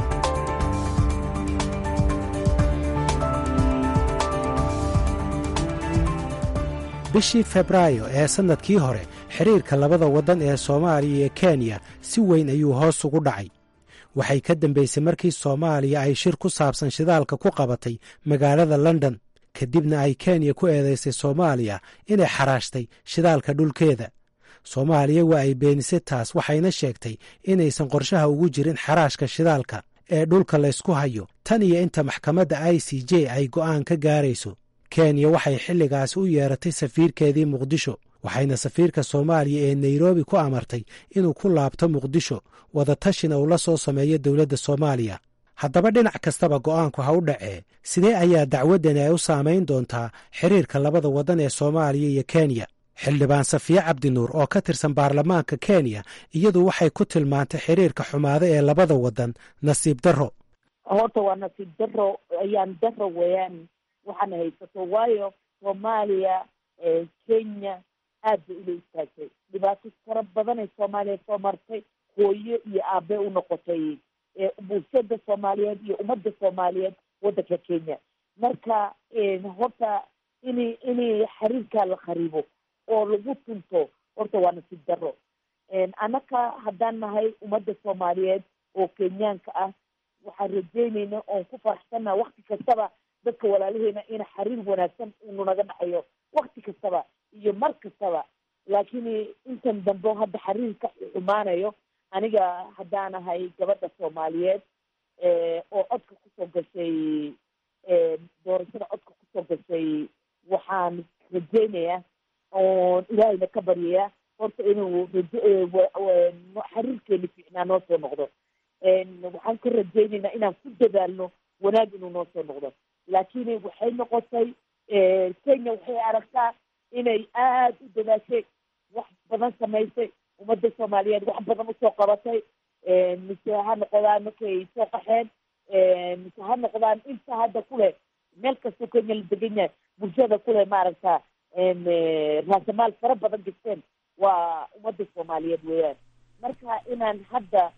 bishii febraayo ee sannadkii hore xiriirka labada waddan ee soomaaliya iyo kenya si weyn ayuu hoos ugu dhacay waxay ka dambaysay markii soomaaliya ay shir ku saabsan shidaalka ku qabatay magaalada london kadibna ay kenya ku eedaysay soomaaliya inay xaraashtay shidaalka dhulkeeda soomaaliya waa ay beenisay taas waxayna sheegtay inaysan qorshaha ugu jirin xaraashka shidaalka ee dhulka laysku hayo tan iyo inta maxkamadda i c j ay go'aan ka gaarayso kenya waxay xilligaasi u yeeratay safiirkeedii muqdisho waxayna safiirka soomaaliya ee nairobi ku amartay inuu ku laabto muqdisho wadatashina uu la soo sameeyo dowladda soomaaliya haddaba dhinac kastaba go'aanku ha u dhacee sidee ayaa dacwaddani ay u saamayn doontaa xiriirka labada waddan ee soomaaliya iyo kenya xildhibaan safiye cabdinuur oo ka tirsan baarlamaanka kenya iyadu waxay ku tilmaantay xiriirka xumaado ee labada waddan nasiib darro horta waa nasiib darro ayaan darro weeyaan waxaana haysato waayo soomaaliya kenya aad bay ula istaagtay dhibaato fara badanay soomaaliya soo martay hooyo iyo aabe u noqotay bulshada soomaaliyeed iyo ummadda soomaaliyeed waddanka kenya marka horta in inay xiriirkaa la khariibo oo lagu tunto horta waa nasiib darro annaka haddaan nahay ummadda soomaaliyeed oo kenyaanka ah waxaan rajeynayna oon ku faraxsannaha wakti kastaba dadka walaalaheena ina xiriir wanaagsan inu naga dhaxayo wakti kastaba iyo mar kastaba laakiin intan dambe hadda xiriirka xumaanayo aniga haddaanahay gabadha soomaaliyeed oo codka kusoo gashay doorashada codka kusoo gashay waxaan rajeynayaa oon ilaahayna ka baryayaa horta inuu xiriirkeeni fiicnaa noo soo noqdo waxaan ka rajeynaynaa inaan ku dadaalno wanaag inuu noo soo noqdo laakiin waxay noqotay kenya waxay aragtaa inay aada u dadaashay wax badan samaysay ummadda soomaaliyeed wax badan usoo qabatay mise ha noqdaan markay soo qaxeen mise ha noqdaan inta hadda kuleh meel kastoo kenya la degan yahay bulshada kuleh maaragta raasamaal fara badan gasteen waa ummadda soomaaliyeed weeyaan marka inaan hadda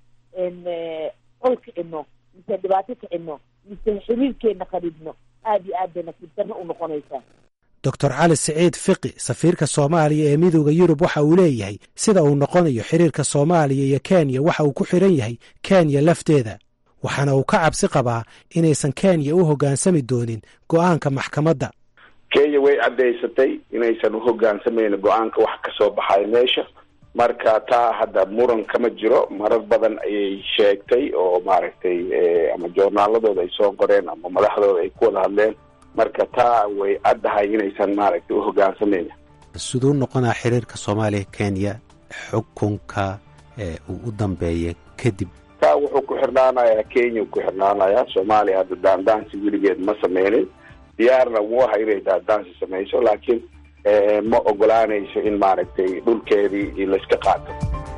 col kicino mise dhibaato kicino mise xiriirkeena qadhibno aada iyo aad bay nasiib darro u noqonaysaa doctor cali siciid fiqi safiirka soomaaliya ee midooda yurub waxa uu leeyahay sida uu noqonayo xiriirka soomaaliya iyo kenya waxa uu ku xidhan yahay kenya lafteeda waxaana uu ka cabsi qabaa inaysan kenya u hoggaansami doonin go'aanka maxkamadda kenya way caddaysatay inaysan u hogaansamaynin go-aanka wax ka soo baxay meesha marka taa hadda muran kama jiro marar badan ayay sheegtay oo maaragtay ama joornaaladooda ay soo qoreen ama madaxdooda ay ku wada hadleen marka taa way caddahay inaysan maaragtay u hogaansamaynin siduu noqonaa xiriirka soomaaliya kenya xukunka uu u dambeeya kadib taa wuxuu ku xirnaanayaa kenya ku xirnaanayaa soomaaliya hadda daandaansi weligeed ma sameynin diyaarna wuu aha inay daandaansi samayso laakiin ma ogolaanayso in maaragtay dhulkeedii layska qaato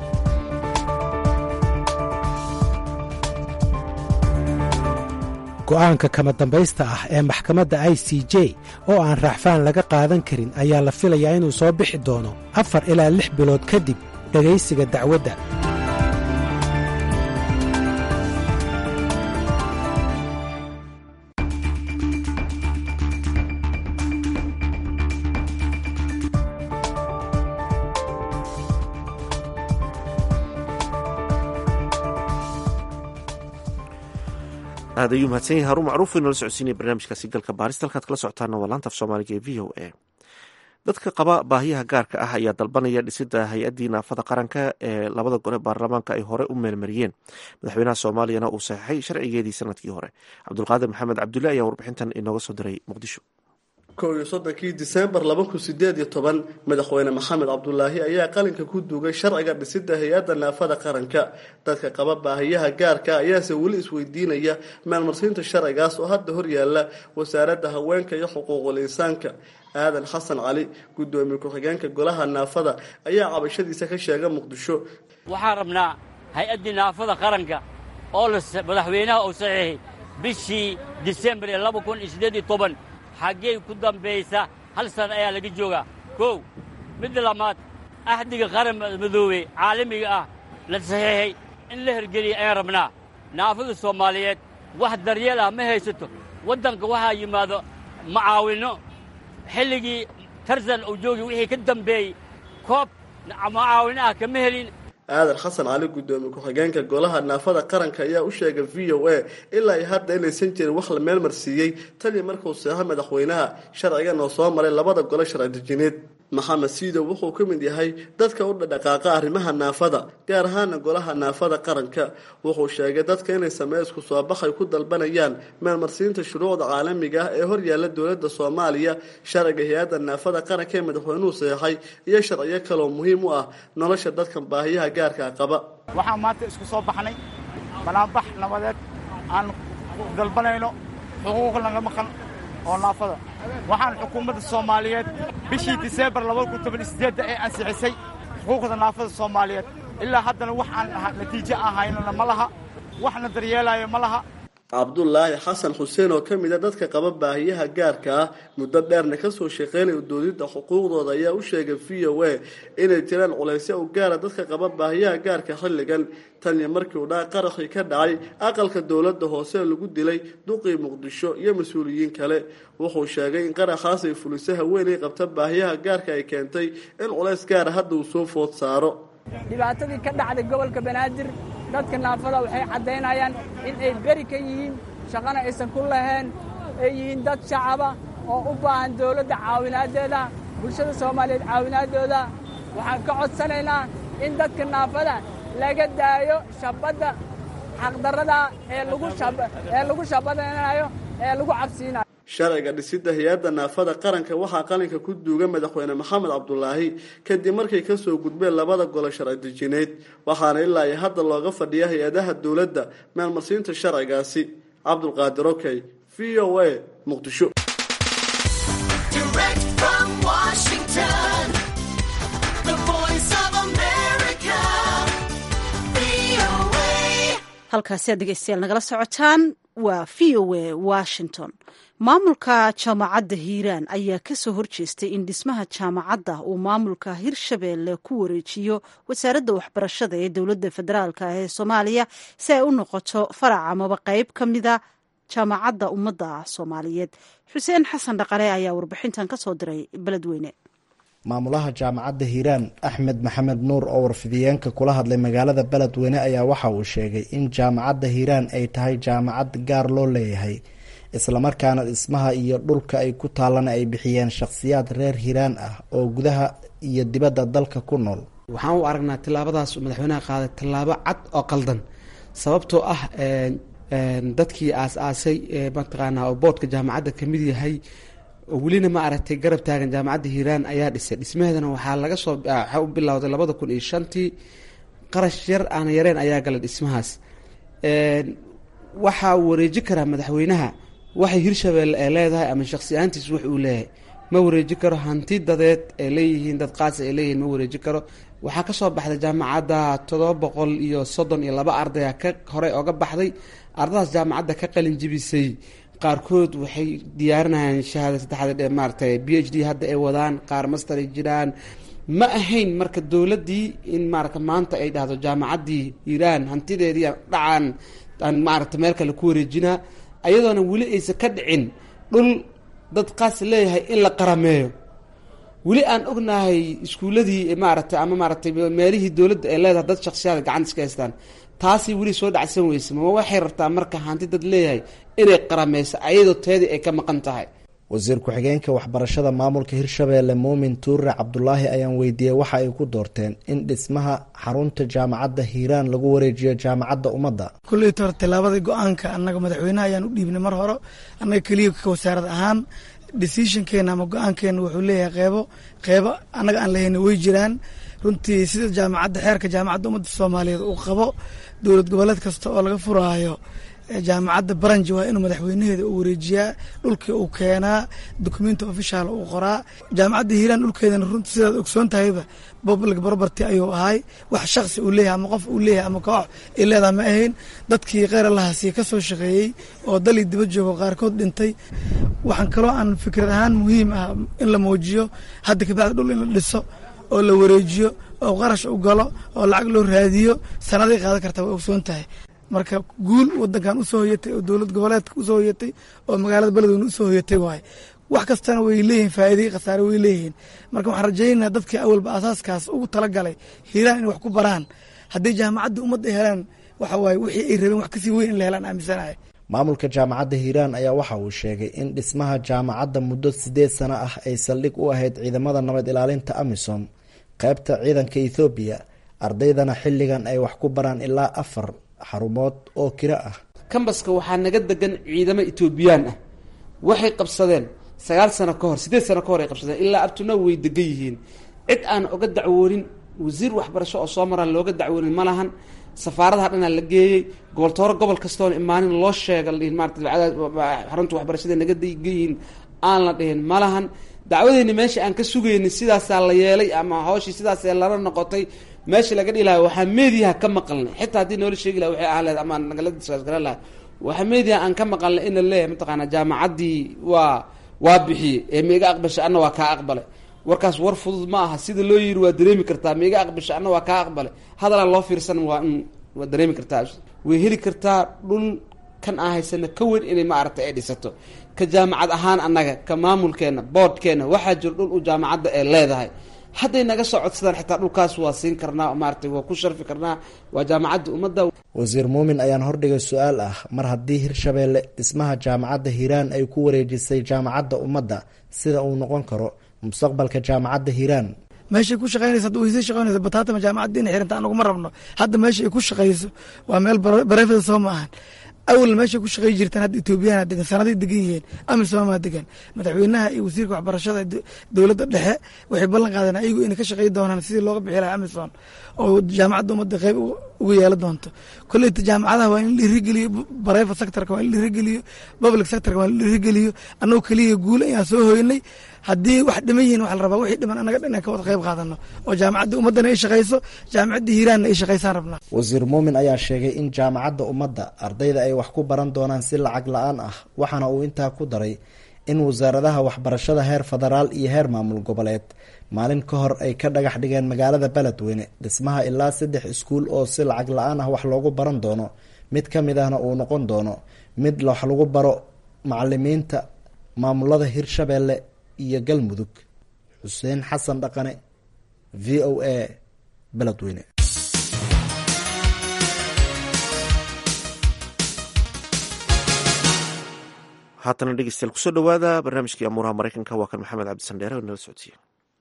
go'aanka kama dambaysta ah ee maxkamadda i c j oo aan raaxfaan laga qaadan karin ayaa la filayaa inuu soo bixi doono afar ilaa lix bilood kadib dhegaysiga dacwadda aad ayuu mahadsan yahay haruun macruuf inoola socodsiinaya barnaamijkaasi galka baarista halkaad kala socotaana waa laanta af soomaaliga ee v o a dadka qaba baahiyaha gaarka ah ayaa dalbanaya dhisida hay-addii naafada qaranka ee labada gole baarlamaanka ay hore u meelmariyeen madaxweynaha soomaaliyana uu saxeixay sharcigeedii sanadkii hore cabdulqaadir maxamed cabdulle ayaa warbixintan inooga soo diray muqdisho kow iyo soddonkii disembar laba kun sideed iyo toban madaxweyne maxamed cabdulaahi ayaa qalinka ku duugay sharciga dhisida hay-adda naafada qaranka dadka qaba baahiyaha gaarka ayaase weli isweydiinaya maalmarsiinta sharcigaas oo hadda horyaala wasaaradda haweenka iyo xuquuqul insaanka aadan xasan cali gudoomiye ku-xigeenka golaha naafada ayaa cabashadiisa ka sheega muqdisho waxaan rabnaa hay-addii naafada qaranka oo madaxweynaha uu saxiixay bishii disembar ee laba kun iyo siddeed iyo toban xaggey ku dambaysa hal sana ayaa laga joogaa kow midda lamaad axdiga qaran madoobey caalamiga ah la saxiixay in la hergeliya ayaan rabnaa naafada soomaaliyeed wax daryeel ah ma haysato waddanka waxaa yimaado macaawinno xilligii tarzan uu joogi wixii ka dambeeyey koob macaawinno ah kama helin aadan xasan cali gudoomiye ku-xigeenka golaha naafada qaranka ayaa u sheegay v o a ilaa iyo hadda inaysan jirin wax la meelmarsiiyey tanii markuu seexo madaxweynaha sharcigan oo soo maray labada gole sharci dejineed maxamed siidow wuxuu ka mid yahay dadka u dhadhaqaaqa arrimaha naafada gaar ahaana golaha naafada qaranka wuxuu sheegay dadka inay sameysku soobaxay ku dalbanayaan meelmarsiinta shuruucda caalamiga ah ee horyaala dowladda soomaaliya sharciga hay-adda naafada qaranka ee madaxweynuhu saxeixay iyo sharciyo kaloo muhiim u ah nolosha dadkan baahiyaha gaarkaa qaba waxaan maanta isku soo baxnay banaanbax nabadeed aan dalbanayno xuquuq laga maqan oo naafada waxaan xukuumadda soomaaliyeed bishii diseembar labadakuntobanisieedda ee ansixisay xuquuqda naafada soomaaliyeed ilaa haddana wax aan natiijo aan haynona ma laha waxna daryeelaayo ma laha cabdulaahi xasan xuseen oo ka mid a dadka qaba baahiyaha gaarka ah muddo dheerna kasoo shaqeynaya doodidda xuquuqdooda ayaa u sheegay v o a inay jiraan culaysyo u gaara dadka qaba baahiyaha gaarka xilligan tan iyo markii uu dhaa qaraxii ka dhacay aqalka dowladda hoose lagu dilay duqii muqdisho iyo mas-uuliyiin kale wuxuu sheegay in qaraxaas ay fulisay haweenay qabta baahiyaha gaarka ay keentay in culays gaara hadda uu soo food saaro dhibaatadii ka dhacday gobolka banaadir dadka naafada waxay caddaynayaan in ay beri ka yihiin shaqana aysan ku lahayn ay yihiin dad shacaba oo u baahan dawladda caawinaaddeeda bulshada soomaaliyeed caawinaaddooda waxaan ka codsanaynaa in dadka naafada laga daayo shabadda xaqdarrada ee lagu shabadaynayo ee lagu cabsiinayo sharciga dhisidda hay-adda naafada qaranka waxaa qalinka ku duuga madaxweyne maxamed cabdulaahi kadib markay kasoo gudbeen labada golo sharci dejineed waxaana ilaa iyo hadda looga fadhiya hay-adaha dowladda maalmarsiinta sharcigaasi cabdulqaadir okey v o a muqdisho halkaasi aad dhegeystayaal nagala socotaan waa v o a washington maamulka jaamacadda hiiraan ayaa kasoo horjeestay in dhismaha jaamacadda uu maamulka hirshabeelle ku wareejiyo wasaaradda waxbarashada ee dowladda federaalk ee soomaaliya si ay u noqoto farac amaba qeyb ka mida jaamacadda ummadda soomaaliyeed xuseen xasan dhaqale ayaa warbixintan kasoo diray beledweyne maamulaha jaamacadda hiiraan axmed maxamed nuur oo warfidiyeenka kula hadlay magaalada beledweyne ayaa waxa uu sheegay in jaamacadda hiiraan ay tahay jaamacad gaar loo leeyahay islamarkaana dhismaha iyo dhulka ay ku taallana ay bixiyeen shakhsiyaad reer hiiraan ah oo gudaha iyo dibadda dalka ku nool waxaan u aragnaa tillaabadaas madaxweynaha qaaday tallaabo cad oo qaldan sababtoo ah dadkii aas-aasay mataqaanaa oo boodhka jaamacadda kamid yahay oo welina ma aragtay garab taagan jaamacadda hiiraan ayaa dhisay dhismaheedana waxaa laga soo waxaa u bilowday labada kun iyo shantii qarash yar aan yareen ayaa galay dhismahaas waxaa uu wareeji karaa madaxweynaha waxay hirshabeelle ee leedahay ama shaksi ahaantiis wax uu leeyahay ma wareeji karo hanti dadeed ay leeyihiin dad qaasi ay leeyihiin ma wareeji karo waxaa kasoo baxday jaamacadda toddoba boqol iyo soddon iyo laba ardaya ka horey oga baxday ardadaas jaamacadda ka qalin jibisay qaarkood waxay diyaarinayaan shahaada saddexaad maaratay b h d hadda ay wadaan qaar master ay jiraan ma ahayn marka dowladdii in maarata maanta ay dhahdo jaamacaddii hiiraan hantideedii dhacaan aan maarata meel kale ku wareejinaa ayadoona weli aysan ka dhicin dhul dad qaas leeyahay in la qarameeyo weli aan ognahay iskuuladii maaragtay ama maaratay meelihii dowladda ay leedahay dad shaksiyaada gacanta iska haystaan taasi weli soo dhacsan weyse ma waxay rabtaa marka hanti dad leeyahay inay qarameyso ayadoo teedii ay ka maqan tahay wasiir ku-xigeenka waxbarashada maamulka hirshabeelle muumin tuure cabdulaahi ayaan weydiiyey waxa ay ku doorteen in dhismaha xarunta jaamacadda hiiraan lagu wareejiyo jaamacadda ummadda kulleyta hore tillaabadii go-aanka annaga madaxweynaha ayaan u dhiibnay mar hore annaga keliya ka wasaarad ahaan decisionkeena ama go-aankeena wuxuu leeyahay qeybo qeybo annaga aan lahayna way jiraan runtii sida jaamacadda xeerka jaamacadda ummadda soomaaliyeed uu qabo dowlad goboleed kasta oo laga furaayo jaamacadda baranji waa inuu madaxweynaheeda u wareejiyaa dhulkii uu keenaa documenti official uu qoraa jaamacadda hiiraan dhulkeedana runtii sidaad ogsoon tahayba public property ayuu ahay wax shaksi uu leeyahay ama qof uu leeyahay ama koox ay leedaha ma ahayn dadkii kheyr allahasi ka soo shaqeeyey oo dalii diba joogo qaarkood dhintay waxaan kaloo aan fikrad ahaan muhiim ah in la muujiyo hadda kabacdi dhul in la dhiso oo la wareejiyo oo qarash u galo oo lacag loo raadiyo sanaday qaadan kartaa way ogsoon tahay marka guul wadankan usoo hoyatay oo dowlad goboleedka usoo hoyatay oo magaalada beledweyne usoo hoyatay waaye wax kastana way leeyihin faa'iidai khasaare way leeyihiin marka waxaan rajaynaynaa dadkii awalba asaaskaas ugu talagalay hiiraan inay wax ku baraan haddii jaamacadda ummadda ay helaan waxa waaye wixii ay rabeen wax kasii weyn in la helaan aaminsanahay maamulka jaamacadda hiiraan ayaa waxa uu sheegay in dhismaha jaamacadda muddo siddeed sano ah ay saldhig u ahayd ciidamada nabad ilaalinta amisom qaybta ciidanka ethoobiya ardaydana xilligan ay wax ku baraan ilaa afar xarumood oo kiro ah kambaska waxaa naga degan ciidamo etoobiyaan ah waxay qabsadeen sagaal sano ka hor siddeed sano ka hor ay qabsadeen ilaa abtuna way degan yihiin cid aan oga dacwoonin wasiir waxbarasho oo soo maraan looga dacwoonin ma lahan safaaradaha dhanaa la geeyey goboltooro gobol kastoona imaanin loo sheega ladhihin maarata xarunta waxbarashada naga degan aan la dhihin ma lahan dacwadeyni meesha aan ka sugaynin sidaasaa la yeelay ama hawshii sidaasee lala noqotay meesha laga dhihi laha waxaa meediyaha ka maqalnay xitaa haddii noola sheegi laha waxay ahaan lahed ama nagala disgaasgaran laha waxa media aan ka maqalnay ina leeyahay mataqaanaa jaamacaddii waa waa bixiyey ee meiga aqbashay anna waa kaa aqbalay warkaas war fudud ma aha sida loo yiri waa dareemi kartaa meiga aqbashay anna waa kaa aqbalay hadalaan loo fiirsan waa waa dareemi kartaa way heli kartaa dhul kan aan haysana ka weyn inay maaragtay ay dhisato ka jaamacad ahaan annaga ka maamulkeena boodhkeena waxaa jiro dhul u jaamacadda ee leedahay hadday naga soo codsadaan xitaa dhulkaas waa siin karnaa maaragtay waa ku sharfi karnaa waa jaamacadda ummadda wasiir muumin ayaan hordhigay su-aal ah mar haddii hirshabeelle dhismaha jaamacadda hiiraan ay ku wareejisay jaamacadda ummadda sida uu noqon karo mustaqbalka jaamacadda hiiraan meeshay ku shaqeynaysa hadda waysay shaqeynaysa bataatama jaamacadda inay xirinta anaguma rabno hadda meesha ay ku shaqeyso waa meel barefeda soo ma ahan awal meeshay ku shaqey jirtaan hadda etoobiyana degan sanaday degan yihiin amisomaa degan madaxweynaha iyo wasiirka waxbarashada dowladda dhexe waxay ballan qaadeen ayagu inay ka shaqey doonaan sidii looga bixi lahaa amison oo jaamacadda ummadda qeyb uga yeelan doonto kolleyta jaamacadaha waa in la dhiirigeliyo private sectorka waa in la dhiirigeliyo public sectorka waa in la dhiirigeliyo annagoo keliya guul ayaan soo hoynay haddii wax dhiman yihiin waxa la rabaa wixii dhiman annaga dhan inaan ka wada qayb qaadano oo jaamacadda ummaddana ay shaqayso jaamacadda hiiraanna ay shaqaysaan rabnaa wasiir muumin ayaa sheegay in jaamacadda ummadda ardayda ay wax ku baran doonaan si lacag la-aan ah waxaana uu intaa ku daray in wasaaradaha waxbarashada heer federaal iyo heer maamul goboleed maalin ka hor ay ka dhagax dhigeen magaalada beledweyne dhismaha ilaa saddex iskuul oo si lacag la-aan ah wax loogu baran doono mid ka mid ahna uu noqon doono mid wax lagu baro macalimiinta maamulada hirshabeelle iyo galmudug xuseen xasan dhaqane v o a beledweyne haatana dhegeystayaal kusoo dhowaada barnaamijkii amuuraha maraykanka waa kan maxamed cabdisandheere oo nala socodsiiye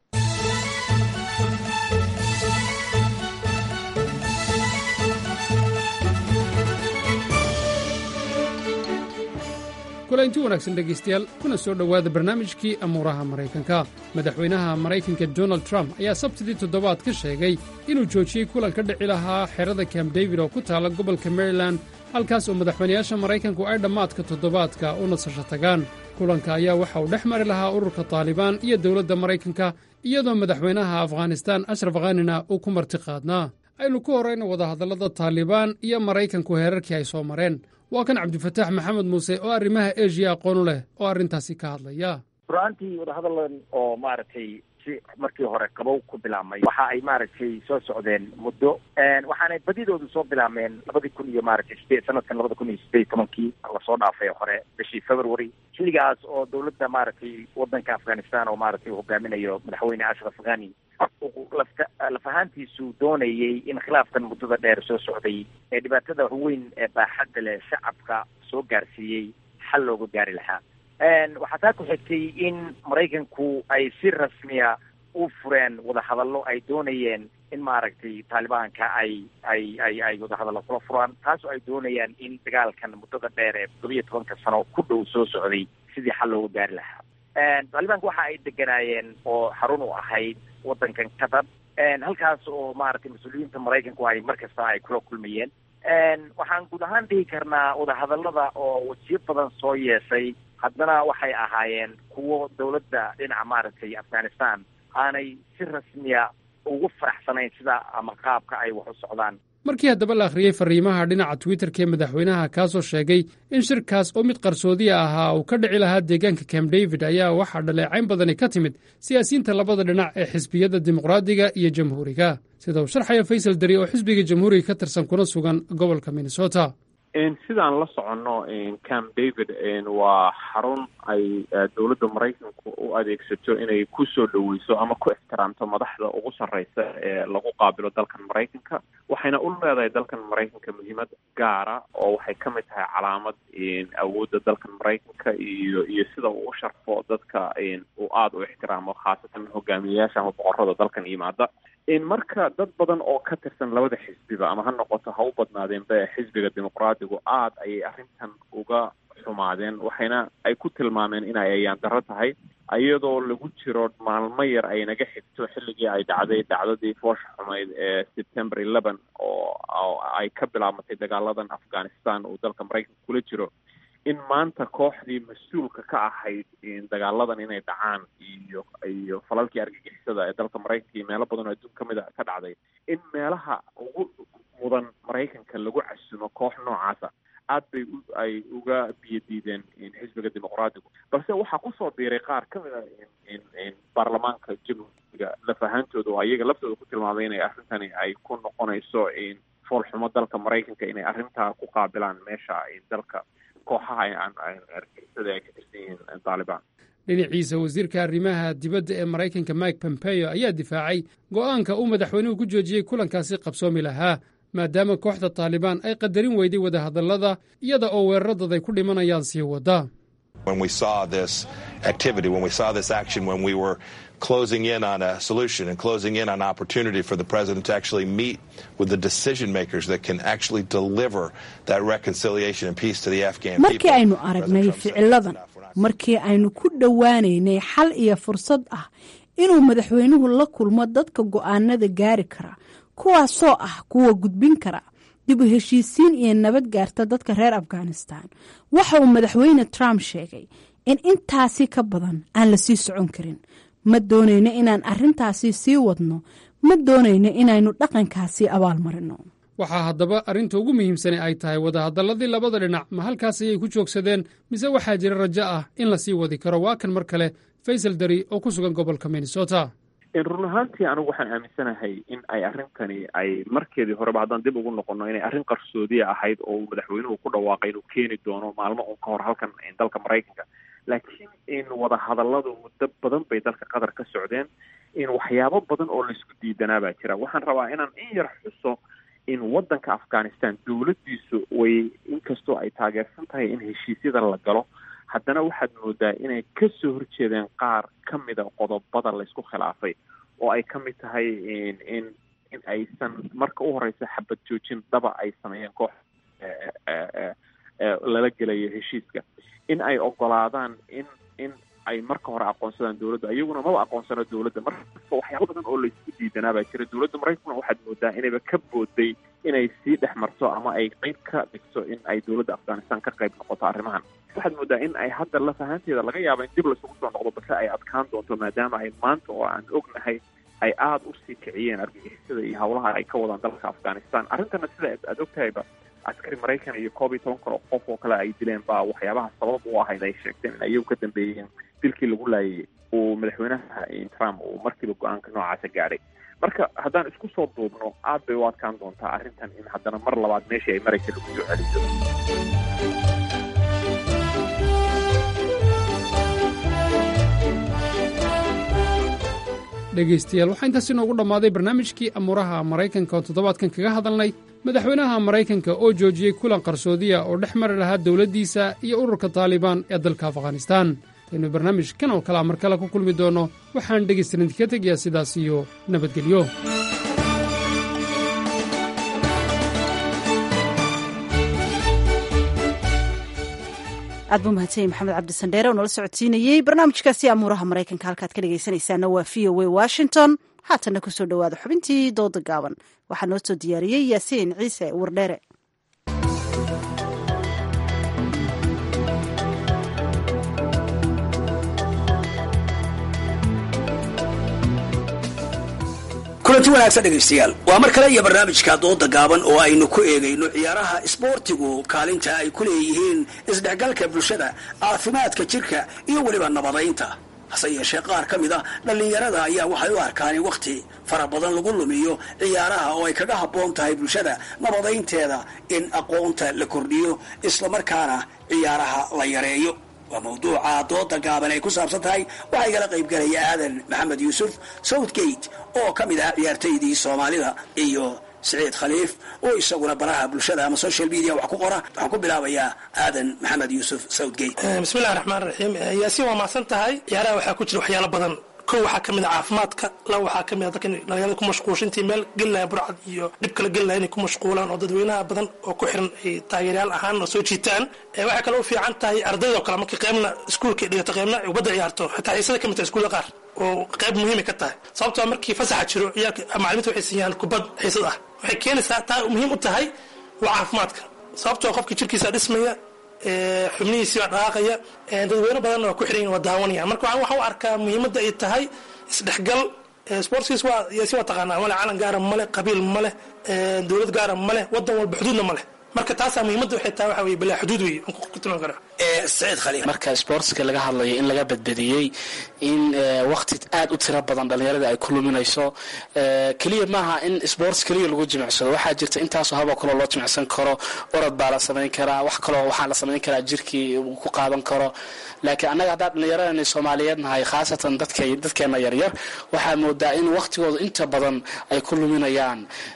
kulanti wanaagsan dhegaystayaal kuna soo dhowaada barnaamijkii amuuraha maraykanka madaxweynaha maraykanka donald trump ayaa sabtidii toddobaad ka sheegay inuu joojiyey kulan ka dhici lahaa xerada camp david oo ku taala gobolka maryland halkaas oo madaxweynayaasha maraykanku ay dhammaadka toddobaadka u nasasho tagaan kulanka ayaa waxa uu dhex mari lahaa ururka taalibaan iyo dowladda maraykanka iyadoo madaxweynaha afghanistaan ashraf khanina uu ku marti qaadnaa aynu ku horrayno wadahadallada taalibaan iyo maraykanku heerarkii ay soo mareen waa kan cabdifataax maxamed muuse oo arrimaha eshiya aqoonu leh oo arrintaasi ka hadlaya run-aantii wadahadalan oo maaragtay si markii hore qabow ku bilaabmay waxa ay maaragtay soo socdeen muddo waxaanay badidoodu soo bilaabmeen labadii kun iyo maaragtay sideed sanadkan labada kun iyo sideed tobankii lasoo dhaafay hore bishii february xilligaas oo dowladda maaragtay wadanka afghanistan oo maaragtay hogaaminayo madaxweyne ashraf ghani lafta laf ahaantiisu doonayay in khilaafkan muddada dheer soo socday ee dhibaatada weyn ee baaxadda leh shacabka soo gaarsiiyey xal looga gaari lahaa waxaa taa ku xigtay in maraykanku ay si rasmiya u fureen wadahadallo ay doonayeen in maaragtay taalibaanka ay ay ay ay wadahadallo kula furaan taasoo ay doonayaan in dagaalkan muddada dheer ee toddobiyo tobanka sano ku dhow soo socday sidii xal looga gaari lahaa taalibaanka waxa ay deganaayeen oo xarun u ahayd waddankan qatar halkaas oo maaragtay mas-uuliyiinta maraykanku ay mar kasta ay kula kulmayeen waxaan guud ahaan dhihi karnaa wadahadallada oo wajiyo badan soo yeeshay haddana waxay ahaayeen kuwo dowladda dhinaca maaragtay afghanistan aanay si rasmiya ugu faraxsanayn sida ama qaabka ay wax u socdaan markii haddaba la akhriyey farriimaha dhinaca twitterka ee madaxweynaha kaasoo sheegay in shirkaas oo mid qarsoodiya ahaa uu ka dhici lahaa deegaanka camp david ayaa waxaa dhaleecayn badani ka timid siyaasiyiinta labada dhinac ee xisbiyadda dimuqraadiga iyo jamhuuriga sida uu sharxaya faysal dari oo xisbiga jamhuuriga ka tirsan kuna sugan gobolka minnesota sidaan la soconno camp david waa xarun ay dowladda maraykanku u adeegsato inay ku soo dhoweyso ama ku ixtiraamto madaxda ugu sarreysa ee lagu qaabilo dalkan maraykanka waxayna u leedahay dalkan maraykanka muhiimad gaara oo waxay ka mid tahay calaamad awoodda dalkan maraykanka iyo iyo sida uu u sharfo dadka uu aada u ixtiraamo khaasatan hogaamiyeyaasha ama boqorada dalkan yimaada marka dad badan oo ka tirsan labada xisbiba ama ha noqoto ha u badnaadeenba xisbiga dimuqraadigu aada ayay arrintan uga xumaadeen waxayna ay ku tilmaameen inay ayaan darro tahay iyadoo lagu jiro maalmo yar ay naga xigto xilligii ay dhacday dhacdadii foosha xumayd ee september eleven oo ay ka bilaabmatay dagaaladan afghanistan uu dalka maraykanka kula jiro in maanta kooxdii mas-uulka ka ahayd dagaaladan inay dhacaan iyo iyo falalkii argagixisada ee dalka maraykanka iyo meelo badan oo adduun kamid a ka dhacday in meelaha ugu mudan maraykanka lagu casumo koox noocaasa aad bay ay uga biyo diideen xisbiga dimuqraadigu balse waxaa kusoo biiray qaar ka mid a baarlamaanka jamhuuriga laf ahaantooda oo ayaga laftooda ku tilmaamay inay arrintani ay ku noqonayso foolxumo dalka maraykanka inay arrintaa ku qaabilaan meesha dalka kooxaha argixisada ay ka tirsan yihiin taalibaan dhinaciisa wasiirka arrimaha dibadda ee maraykanka mike pompeo ayaa difaacay go'aanka uu madaxweynuhu ku joojiyey kulankaasi qabsoomi lahaa maadaama kooxda taalibaan ay qadarin weyday wadahadallada iyada oo weeraradood ay ku dhimanayaan sii wadda When we saw this activity, when we saw this action, when we were closing in on a solution and closing in on opportunity for the president to actually meet with the decision makers that can actually deliver that reconciliation and peace to the Afghan markii people. aynu aragnay ficiladan markii aynu ku dhowaanaynay xal iyo fursad ah inuu madaxweynuhu la kulmo dadka go'aanada gaari kara kuwaasoo ah kuwa gudbin kara dib u heshiisiin iyo nabad gaarta dadka reer afghanistan waxa uu madaxweyne trump sheegay in intaasi ka badan aan la sii socon karin ma doonayno inaan arrintaasi sii wadno ma doonayno inaynu dhaqankaasi abaalmarino waxaa haddaba arrinta ugu muhiimsane ay tahay wadahadalladii labada dhinac ma halkaas ayay ku joogsadeen mise waxaa jira rajo ah in la sii wadi karo waa kan mar kale faysal dari oo ku sugan gobolka minnesota run ahaantii anigu waxaan aaminsanahay in ay arrintani ay markeedii horeba haddaan dib ugu noqono inay arrin qarsoodiya ahayd oo uu madaxweynuhu ku dhawaaqay inuu keeni doono maalmo un ka hor halkan dalka maraykanka laakiin in wadahadalladu muddo badan bay dalka qatar ka socdeen in waxyaabo badan oo laisku diidanaa baa jira waxaan rabaa inaan in yar xuso in waddanka afghanistan dowladdiisu way inkastoo ay taageersan tahay in heshiisyada la galo haddana waxaad moodaa inay ka soo horjeedeen qaar ka mida qodobada laysku khilaafay oo ay ka mid tahay in in in aysan marka u horeysa xabad joojin dhaba ay sameeyeen koox lala gelayo heshiiska in ay ogolaadaan in in ay marka hore aqoonsadaan dowladda iyaguna maba aqoonsano dowladda marka waxyaaba badan oo laysku diidanaa baa jira dowladda maraykankuna waxaad moodaa inayba ka booday inay sii dhex marto ama ay qeyb ka dhigto in ay dowladda afghanistan ka qayb noqoto arrimahan waxaad moodaa in ay hadda laf ahaanteeda laga yaaba in dib laisugu soo noqdo balse ay adkaan doonto maadaama ay maanta oo aan ognahay ay aada usii kiciyeen argagixisada iyo howlaha ay ka wadaan dalka afghanistan arrintana sida aad ogtahayba askari maraykan iyo koob iyo toban kale oo qof oo kale ay dileen baa waxyaabaha sabab u ahayd ay sheegteen in ayagu ka dambeeyeen dilkii lagu laayay uu madaxweynaha trump uu markiiba go-aanka noocaasa gaadhay marka haddaan isku soo duubno aad bay u adkaan doontaa arrintan in haddana mar labaad meeshii ay maraykan lagu soo celiso dhegaystayaal waxaa intaas inoogu dhammaaday barnaamijkii amuuraha maraykanka oo toddobaadkan kaga hadalnay madaxweynaha maraykanka oo joojiyey kulan qarsoodiya oo dhex mari lahaa dowladdiisa iyo ururka taalibaan ee dalka afghanistaan aynu barnaamijkan oo kalea mar kale ku kulmi doonno waxaan dhegaystarin idinka tegayaa sidaas iyo nabadgelyo aad buu mahadsanyay maxamed cabdisandheere oo nala socodsiinayey barnaamijkaasi amuuraha maraykanka halkaad ka dhegaysanaysaana waa v o a washington haatanna ku soo dhowaada xubintii dooda gaaban waxaa noo soo diyaariyey yaasiin ciise wardheere kulanti wanaagsan dhegaystayaal waa mar kale iyo barnaamijka dooda gaaban oo aynu ku eegayno ciyaaraha isboortigu kaalinta ay ku leeyihiin isdhexgalka bulshada caafimaadka jirka iyo weliba nabadaynta hase yeeshee qaar ka mid a dhallinyarada ayaa waxay u arkaan in wakhti fara badan lagu lumiyo ciyaaraha oo ay kaga habboon tahay bulshada nabadaynteeda in aqoonta la kordhiyo islamarkaana ciyaaraha la yareeyo waa mawduuca dooda gaaban ay ku saabsan tahay waxaa igala qaybgalaya aadan maxamed yuusuf southgate oo ka mid ah ciyaartaydii soomaalida iyo siciid khaliif oo isaguna baraha bulshada ama social media wax ku qora waxaan ku bilaabayaa aadan maxamed yuusuf southgate bismillahi raxmaan raxiim yaasiin waa mahadsan tahay ciyaaraha waxaa ku jira waxyaalo badan kow waxaa ka mid a caafimaadka laba waxaa ka mid a dadka dhalinyarada ku mashquulsha intii meel gelilaya burcad iyo dhib kala gelilaya inay ku mashquulaan oo dadweynaha badan oo ku xiran ay taageeryaal ahaan oo soo jiitaan waxay kaloo u fiican tahay ardayda oo kale markii qeybna iskuulka dhigato qeybna ay ubadda ciyaarto xitaa xiisada ka mid tahay iskuulla qaar oo qeyb muhiimay ka tahay sababtoo markii fasaxa jiro ciyaalka macalimiinta waxay siiyaan kubad xiisad ah waxay keenaysaa taa muhiim u tahay waa caafimaadka sababtoo qofkii jirkiisa dhismaya xubnihiisii baa dhaqaaqaya dadweyne badanna waa ku xiran waa daawanaya marka waxaan u arkaa muhiimadda ay tahay isdhexgal sportskiis waa yaasi waa taqaanaa male calan gaara male qabiil male dowlad gaara male wadan walba xuduudna male marka taasaa muhiimadda waxay tahay waxa weye bilaa xuduud wey aan ku tilmaami karaa saciid khaliil marka sportska laga hadlayo in laga badbadiyey in waqti aad u tiro badan dhalinyarada ay ku luminayso keliya maaha in sports keliya lagu jimicsado waxaa jirta intaasoo haboo kaloo loo jimicsan karo orod baa la samayn karaa wax kaloo waxaa la samayn karaa jirkii uu ku qaadan karo laakiin annaga haddaan dhallinyaradani soomaaliyeed nahay khaasatan dadka dadkeena yaryar waxaa moodaa in waqtigooda inta badan ay ku luminayaan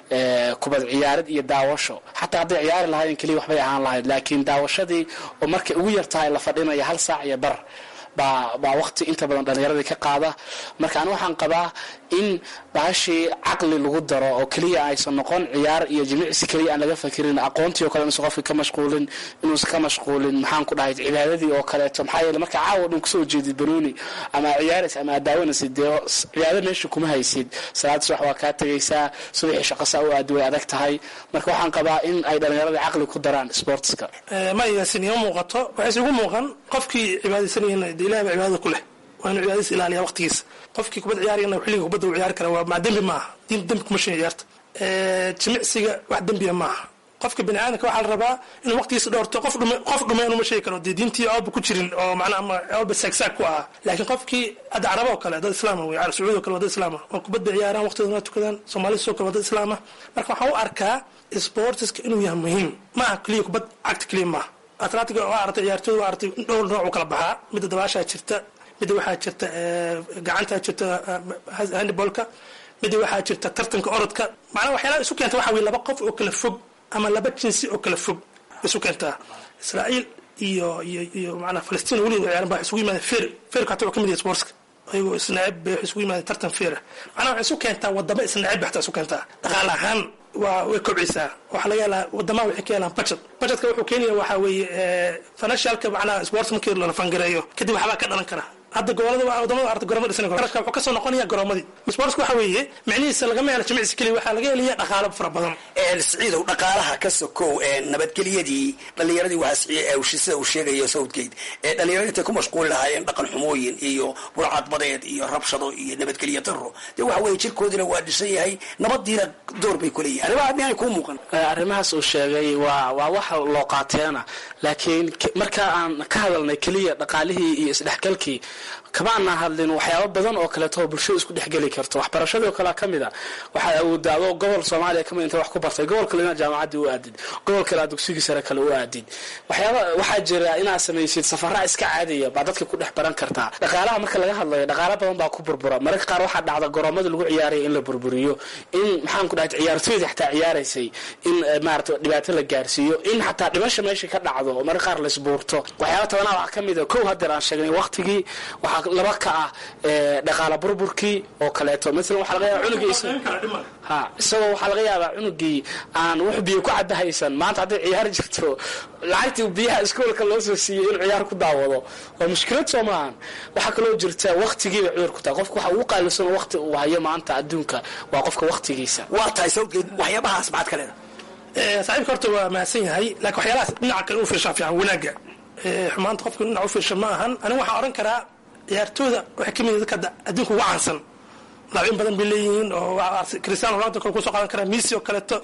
kubad ciyaarid iyo daawasho xataa hadday ciyaari lahayn keliya waxbay ahaan lahayd laakiin daawashadii oo markay ugu yar tahay la fadhinaya hal saac iyo bar baa baa waqti inta badan dhallinyaradii ka qaada marka ani waxaan qabaa in baashii caqli lagu daro oo keliya aysan noqon ciyaar iyo jimicsi keliya aan laga fakirin aqoontii oo kale inuusan qofka ka mashquulin inuusan ka mashquulin maxaan ku dhahay cibaadadii oo kaleeto maxaa yeele marka caawa dhan kusoo jeedid banooni ama ciyaaraysa ama daawanaysid dee cibaado meesha kuma haysid salaada subax waa kaa tegaysaa subaxii shaqasa u aadi way adag tahay marka waxaan qabaa in ay dhallinyaradii caqli ku daraan sportska ma yaasin ima muuqato waxayse igu muuqan qofkii cibaadaysanayeen de ilahi baa cibaadada ku leh waa inuu cibaadadiisa ilaaliya waqtigiisa qofkii kubad ciyaarayana xilliga kubadda uu ciyaari kara waa maa dembi maaha diin dembi kuma shin ciyaarta jimicsiga wax dembiya maaha qofka bini aadamka waxaa la rabaa inuu waqtigiisa dhowrto qof dhume qof dhume inuma sheegi karo dee diintii oolba ku jirin oo macnaha ama oolba saagsaag ku ahaa laakiin qofkii hadda caraba oo kale dad islaama wey carab sacuudi oo kale waa dad islaama oo kubad bay ciyaaraan waqtigooda waa tukadaan soomaalida sidoo kale waa dad islaama marka waxaan u arkaa sportiska inuu yahay muhiim maaha keliya kubad cagta keliya maaha atletiga waa aragtay ciyaartooyda waa aragtay dhowr nooc u kala baxaa midda dabaashaa jirta midda waxaa jirta gacantaa jirta handibolka midda waxaa jirta tartanka orodka macnaha waxyaalaha isu keenta waxa weye laba qof oo kala fog ama laba jinsi oo kala fog isu keentaa israa'iil iyo iyo iyo macnaha falastiin weli ciyaaran baa isugu yimaadeen feer feerka hataa waa ka mid yahay sportska ayagoo isnacib bay isugu yimaadeen tartan feera macnaha waxay isu keentaa wadamo isnacib bay hataa isu keentaa dhaqaale ahaan waa way kobcisaa waxaa laga helaa wadamaha waxay ka helaan budget budgetka wuxuu keenaya waxaa weeye financialka macnaha sports markii la fangareeyo kadib waxbaa ka dhalan kara hadda gobolada wadamada arta goroma dhisan qarashka wuxuu kasoo noqonaya garoomadii sportska waxa weeye micnihiisa lagama helo jimicsi keliya waxaa laga helaya dhaqaalo fara badan siciidow dhaqaalaha ka sokow nabadgelyadii dhallinyaradii waxaa sida uu sheegayo southgate ee dhallinyarada intay ku mashquuli lahaayeen dhaqan xumooyin iyo burcadbadeed iyo rabshado iyo nabadgelyo daro dee waxa weeye jirkoodina waa dhisan yahay nabadiina door bay kuleeyihin arrimaha miyaanay kuu muuqan arrimahaas uu sheegay waa waa wax loo qaateena laakiin marka aan ka hadalnay keliya dhaqaalihii iyo isdhexgalkii kama aanaa hadlin waxyaabo badan oo kaleeto oo bulshada isku dhexgeli karto waxbarashadii oo kale ka mid a waxaad awoodaa adoo gobol soomaaliya kamid inta wax ku bartay gobol kale inaad jaamacaddii u aadid gobol kale aad dugsigii sare kale u aadid waxyaaba waxaa jira inaad samaysid safaraa iska caadiya baa dadka ku dhex baran kartaa dhaqaalaha marka laga hadlayo dhaqaalo badan baa ku burbura mararka qaar waxaa dhacda garoomada lagu ciyaaraya in la burburiyo in maxaan ku dhahay ciyaartooyda xataa ciyaaraysay in maarata dhibaato la gaarsiiyo in xataa dhimasha meesha ka dhacdo oo mararka qaar laisbuurto waxyaaba tabanaa waxaa ka mid a kow hadeer aan sheegnay waqtigii waxaa laba ka ah dhaqaala burburkii oo kaleeto maalan waxaa laga yaaba cunugiisa ha isagoo waxaa laga yaabaa cunugii aan wax biyo ku cabahaysan maanta hadday ciyaar jirto lacagtii biyaha iskoolka loo soo siiyey inuu ciyaar ku daawado waa mushkilad soo maahan waxaa kaloo jirta waqtigiiba cudur ku tahay qofka waxa ugu qaalisan waqti uu hayo maanta adduunka waa qofka waqtigiisa waa tahay sawgeed waxyaabahaas maxaad ka leedahay saaxiibka horta waa mahadsan yahay laakiin waxyaalahaas dhinaca kale u fiirshaa fiican wanaagga xumaanta qofka dhinac u fiirsha ma ahan aniga waxaan odhan karaa ciyaartooyda waxay ka mid yihin dadka adduunka ugu caansan laabin badan bay leeyihiin oo cristiano ronaldo kale kusoo qaadan karaa messi oo kaleeto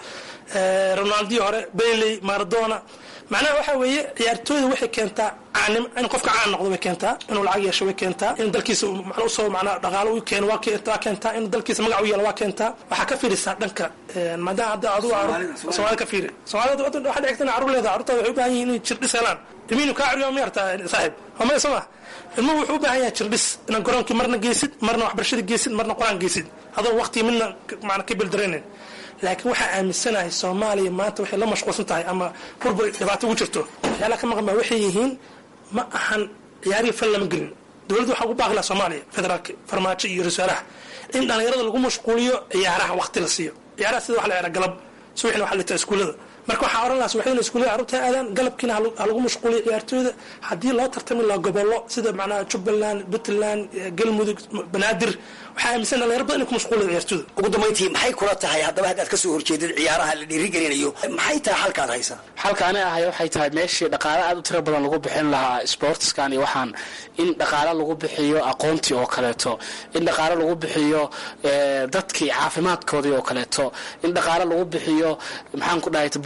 ronaldi hore bailey maradona macnaha waxa weeye ciyaartooyda waxay keentaa caanim in qofka caan noqdo way keentaa inuu lacag yeesho way keentaa in dalkiisa macna usoo macnaa dhaqaalo u keeno waa keentaa in dalkiisa magac u yeelo waa keentaa waxaa ka fiirisaa dhanka maadaama hadda adigu soomaalida ka fiiri soomaalida waxaa dhici karta carruur leedahay carruurtaada waxay u baahan yihin inay jirdhis helaan ilmihiinu kaa curiyo ma yartaa saaxiib waa soo ma ilmuhu wuxuu u baahan yahay jirdhis inaad garoonkii marna geysid marna waxbarashada geysid marna qur-aan geysid adoo waqtigii midna macna ka bildaraynin laakiin waxaa aaminsanahay soomaaliya maanta waxay la mashquulsan tahay ama burbur dhibaato ugu jirto waxyaalaha ka maqan baa waxay yihiin ma ahan ciyaarihii fal lama gelin dowladda waxaa ugu baaqi laha soomaaliya federaalka farmaajo iyo rasaalaha in dhallinyarada lagu mashquuliyo ciyaaraha waqti la siiyo ciyaaraha sida wax la ciyaara galab subaxina waxa la taa iskuullada marka waxaa oran lahaa subaxdina iskuullada carruurta aadaan galabkiina ha lagu mashquuliyo ciyaartooyda haddii loo tartami lahaa gobollo sida macnaha jubbaland puntland galmudug banaadir waxaa aaminsan dhalinyaro badan inay ku mashquuliyo ciyaartooyda ugu dambayntii maxay kula tahay haddaba haddaad ka soo horjeedid ciyaaraha la dhiirigelinayo maxay tahay halkaad haysaa xalka ani ahay waxay tahay meeshii dhaqaale aad u tiro badan lagu bixin lahaa sportskan iyo waxaan in dhaqaale lagu bixiyo aqoontii oo kaleeto in dhaqaale lagu bixiyo dadkii caafimaadkoodii oo kaleeto in dhaqaale lagu bixiyo maxaan ku dhahay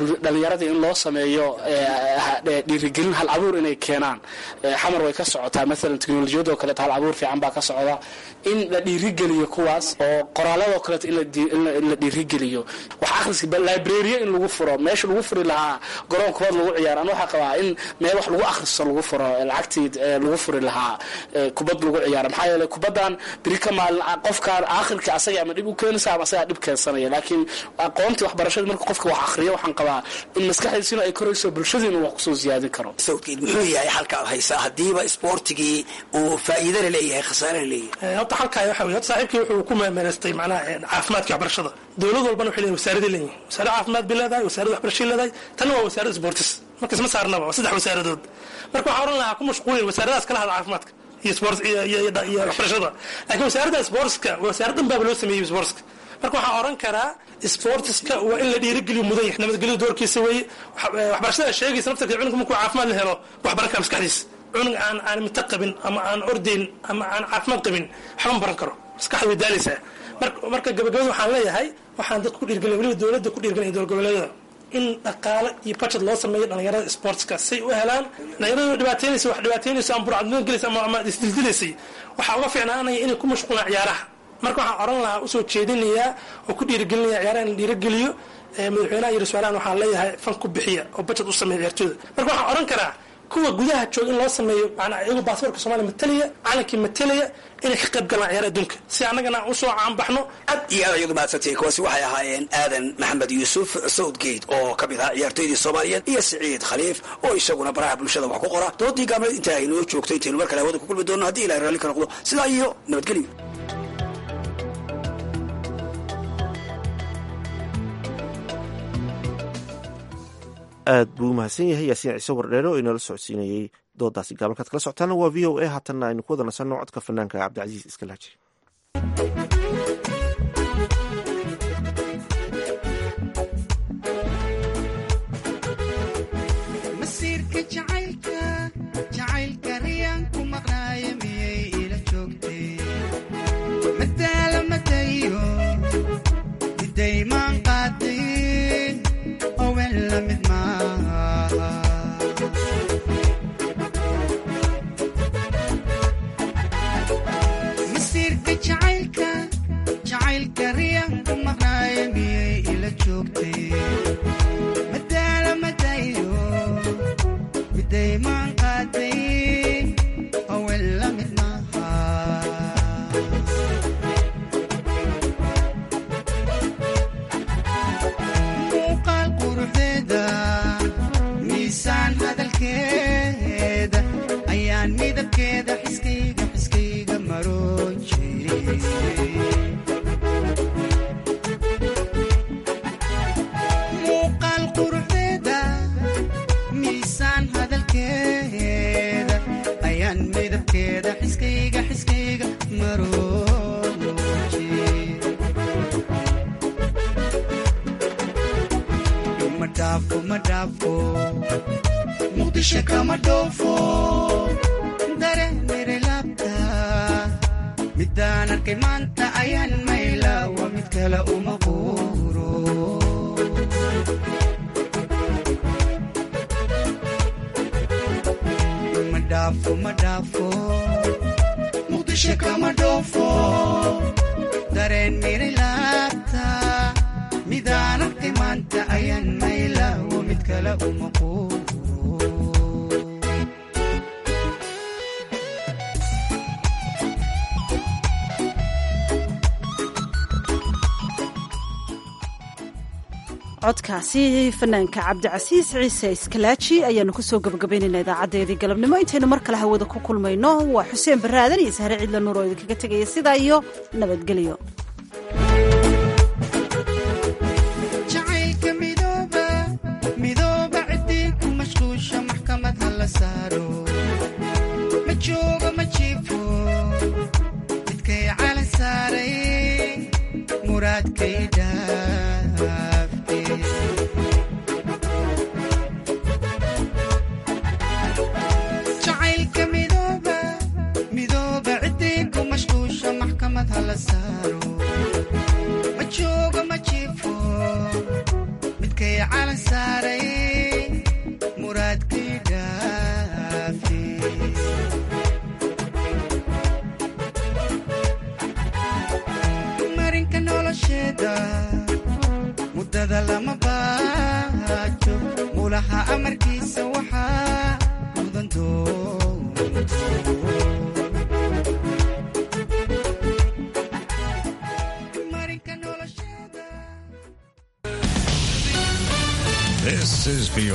dhalinyarada in loo sameeyo dhiirigelin hal abuur inay keenaan xamar way ka socotaa maalan teknolojiyadoo kaleeto hal abuur fiican baa ka socda in la dhiirigeliyo kuwaas oo qoraaladoo kaleeto in la dhiirigeliyo wax akhriska librariya in lagu furo meesha lagu furi lahaa garoon kubad lagu ciyaaro an waxaa qabaa in meel wax lagu akhristo lagu furo lacagtii lagu furi lahaa kubad lagu ciyaaro maxaa yeeley kubaddan beri ka maalin qofkaan aakhirka asaga ama dhib u keenaysa ama asagaa dhib keensanaya laakiin aqoontii waxbarashada marka qofka wax akhriyo waxaan qabaa in maskaxdiisina ay korayso bulshadiina wax kusoo siyaadin karo sawdkeed muxuu yahay xalka aad haysaa haddiiba isboortigii uu faa'iidana leeyahay khasaarana leeyahay horta xalkaay waxa weye horta saaxiibkii wuxuu ku meemeelaystay macnaha caafimaadka waxbarashada dowlad walbana waxay leeyihin wasaaradii leeyihin wasaarad caafimaad bay leedahay wasaarad waxbarashay leedahay tanna waa wasaarad sportis marka isma saarnaba waa saddex wasaaradood marka waxaa oran lahaa ku mashquulin wasaaradaas kala hada caafimaadka iyo sport iyo waxbarashada laakiin wasaaradda sportska wasaarad dhan baaba loo sameeyey sportska marka waxaan oran karaa sportiska waa in la dhiirigeliyo mudan yahay nabadgelyo doorkiisa weeye waxbarashada sheegaysa naftarka cunugka markuu caafimaad la helo waxbaran kara maskaxdiisa cunug aan aan mito qabin ama aan ordayn ama aan caafimaad qabin waxba ma baran karo maskaxda way daalaysaa marka gabagabada waxaan leeyahay waxaan dadka ku dhiirgelin weliba dowladda ku dhiirgelin dowlad goboleedyada in dhaqaale iyo budget loo sameeyo dhalinyarada sportska say u helaan dhalinyarada dhibaataynaysa wax dhibaataynaysa ama burcadnimo gelaysa ama ama isdildilaysay waxaa uga fiicnaanaya inay ku mashquulaan ciyaaraha marka waxaan oran lahaa usoo jeedinayaa oo ku dhiirigelinaya ciyaaraha in la dhiirigeliyo madaxweynaha iyo rasuulahan waxaan leeyahay fan ku bixiya oo budget u sameeya ciyaartooyda marka waxaan oran karaa kuwa gudaha jooga in loo sameeyo manaa iyagoo baasaborka soomaliya matalaya calankii matalaya inay ka qayb galaan ciyaaraha adduunka si annagana aan usoo caanbaxno aad iyo aad ayadu mahadsantay kuwaasi waxay ahaayeen aadan maxamed yuusuf southgate oo ka mid ahaa ciyaartoydii soomaaliyeed iyo siciid khaliif oo isaguna baraha bulshada wax ku qora doodii gaabneed intaa aynoo joogto intaynu mar kale hawada ku kulmi doonno haddii ilahay raalli ka noqdo sidaa iyo nabadgelyo aad buu umahadsan yahay yaasiin ciise wardheere oo inala socodsiinayey doodaasi gaabalkaad kala socotaana waa v o a haatanna aynu ku wada nasanno codka fanaanka cabdicasiis iskalaaji masiirka jacaylka jacaylka riyaan ku maqnaaya miyay ila joogtay madaala madayo midaymaan qaadayn owen la mid maaha masiirka jacaylka jacaylka riyaan ku maqnaaya miyay ila joogtay madaala madayo midaymaan qaadayn owen la mid maaha muuqaal quruxdeeda miisaan hadalkeeda ayaan midabkeeda xiskayga xiskayga maroon jiray muuqaal quruxdeeda miisaan hadalkeeda ayaan midabkeeda xiskayga xiskayga maroon jiray ma dhaafo ma dhaafo muqdisho kama dhoofo dareemere laabta midaan arkay maanta ayaan mayla waa mid kale uma quuro ma dhaafo ma dhaafo muqdisho kama dhoofo dareen miri laabta midaan arkay maanta ayaan mayla waa mid kale uma quuro codkaasi fanaanka cabdicasiis ciise iskalaaji ayaanu kusoo gabagabaynayna idaacadeedii galabnimo intaynu mar kale hawada ku kulmayno waa xuseen barre aadan iyo sahre cidla nuur oo idinkaga tegaya sidaa iyo nabadgelyo jacaylka midooba midooba ciddii ku mashquusha maxkamad ha la saaro ma joogo ma jiifo midkay calan saaray muraadkay dhaafte jacaylka midooba midooba ciddii ku mashquusha maxkamad ha la saaro ma joogo ma jiifo midkay calan saaray mawlaha amarkiisa waxaa mudan This is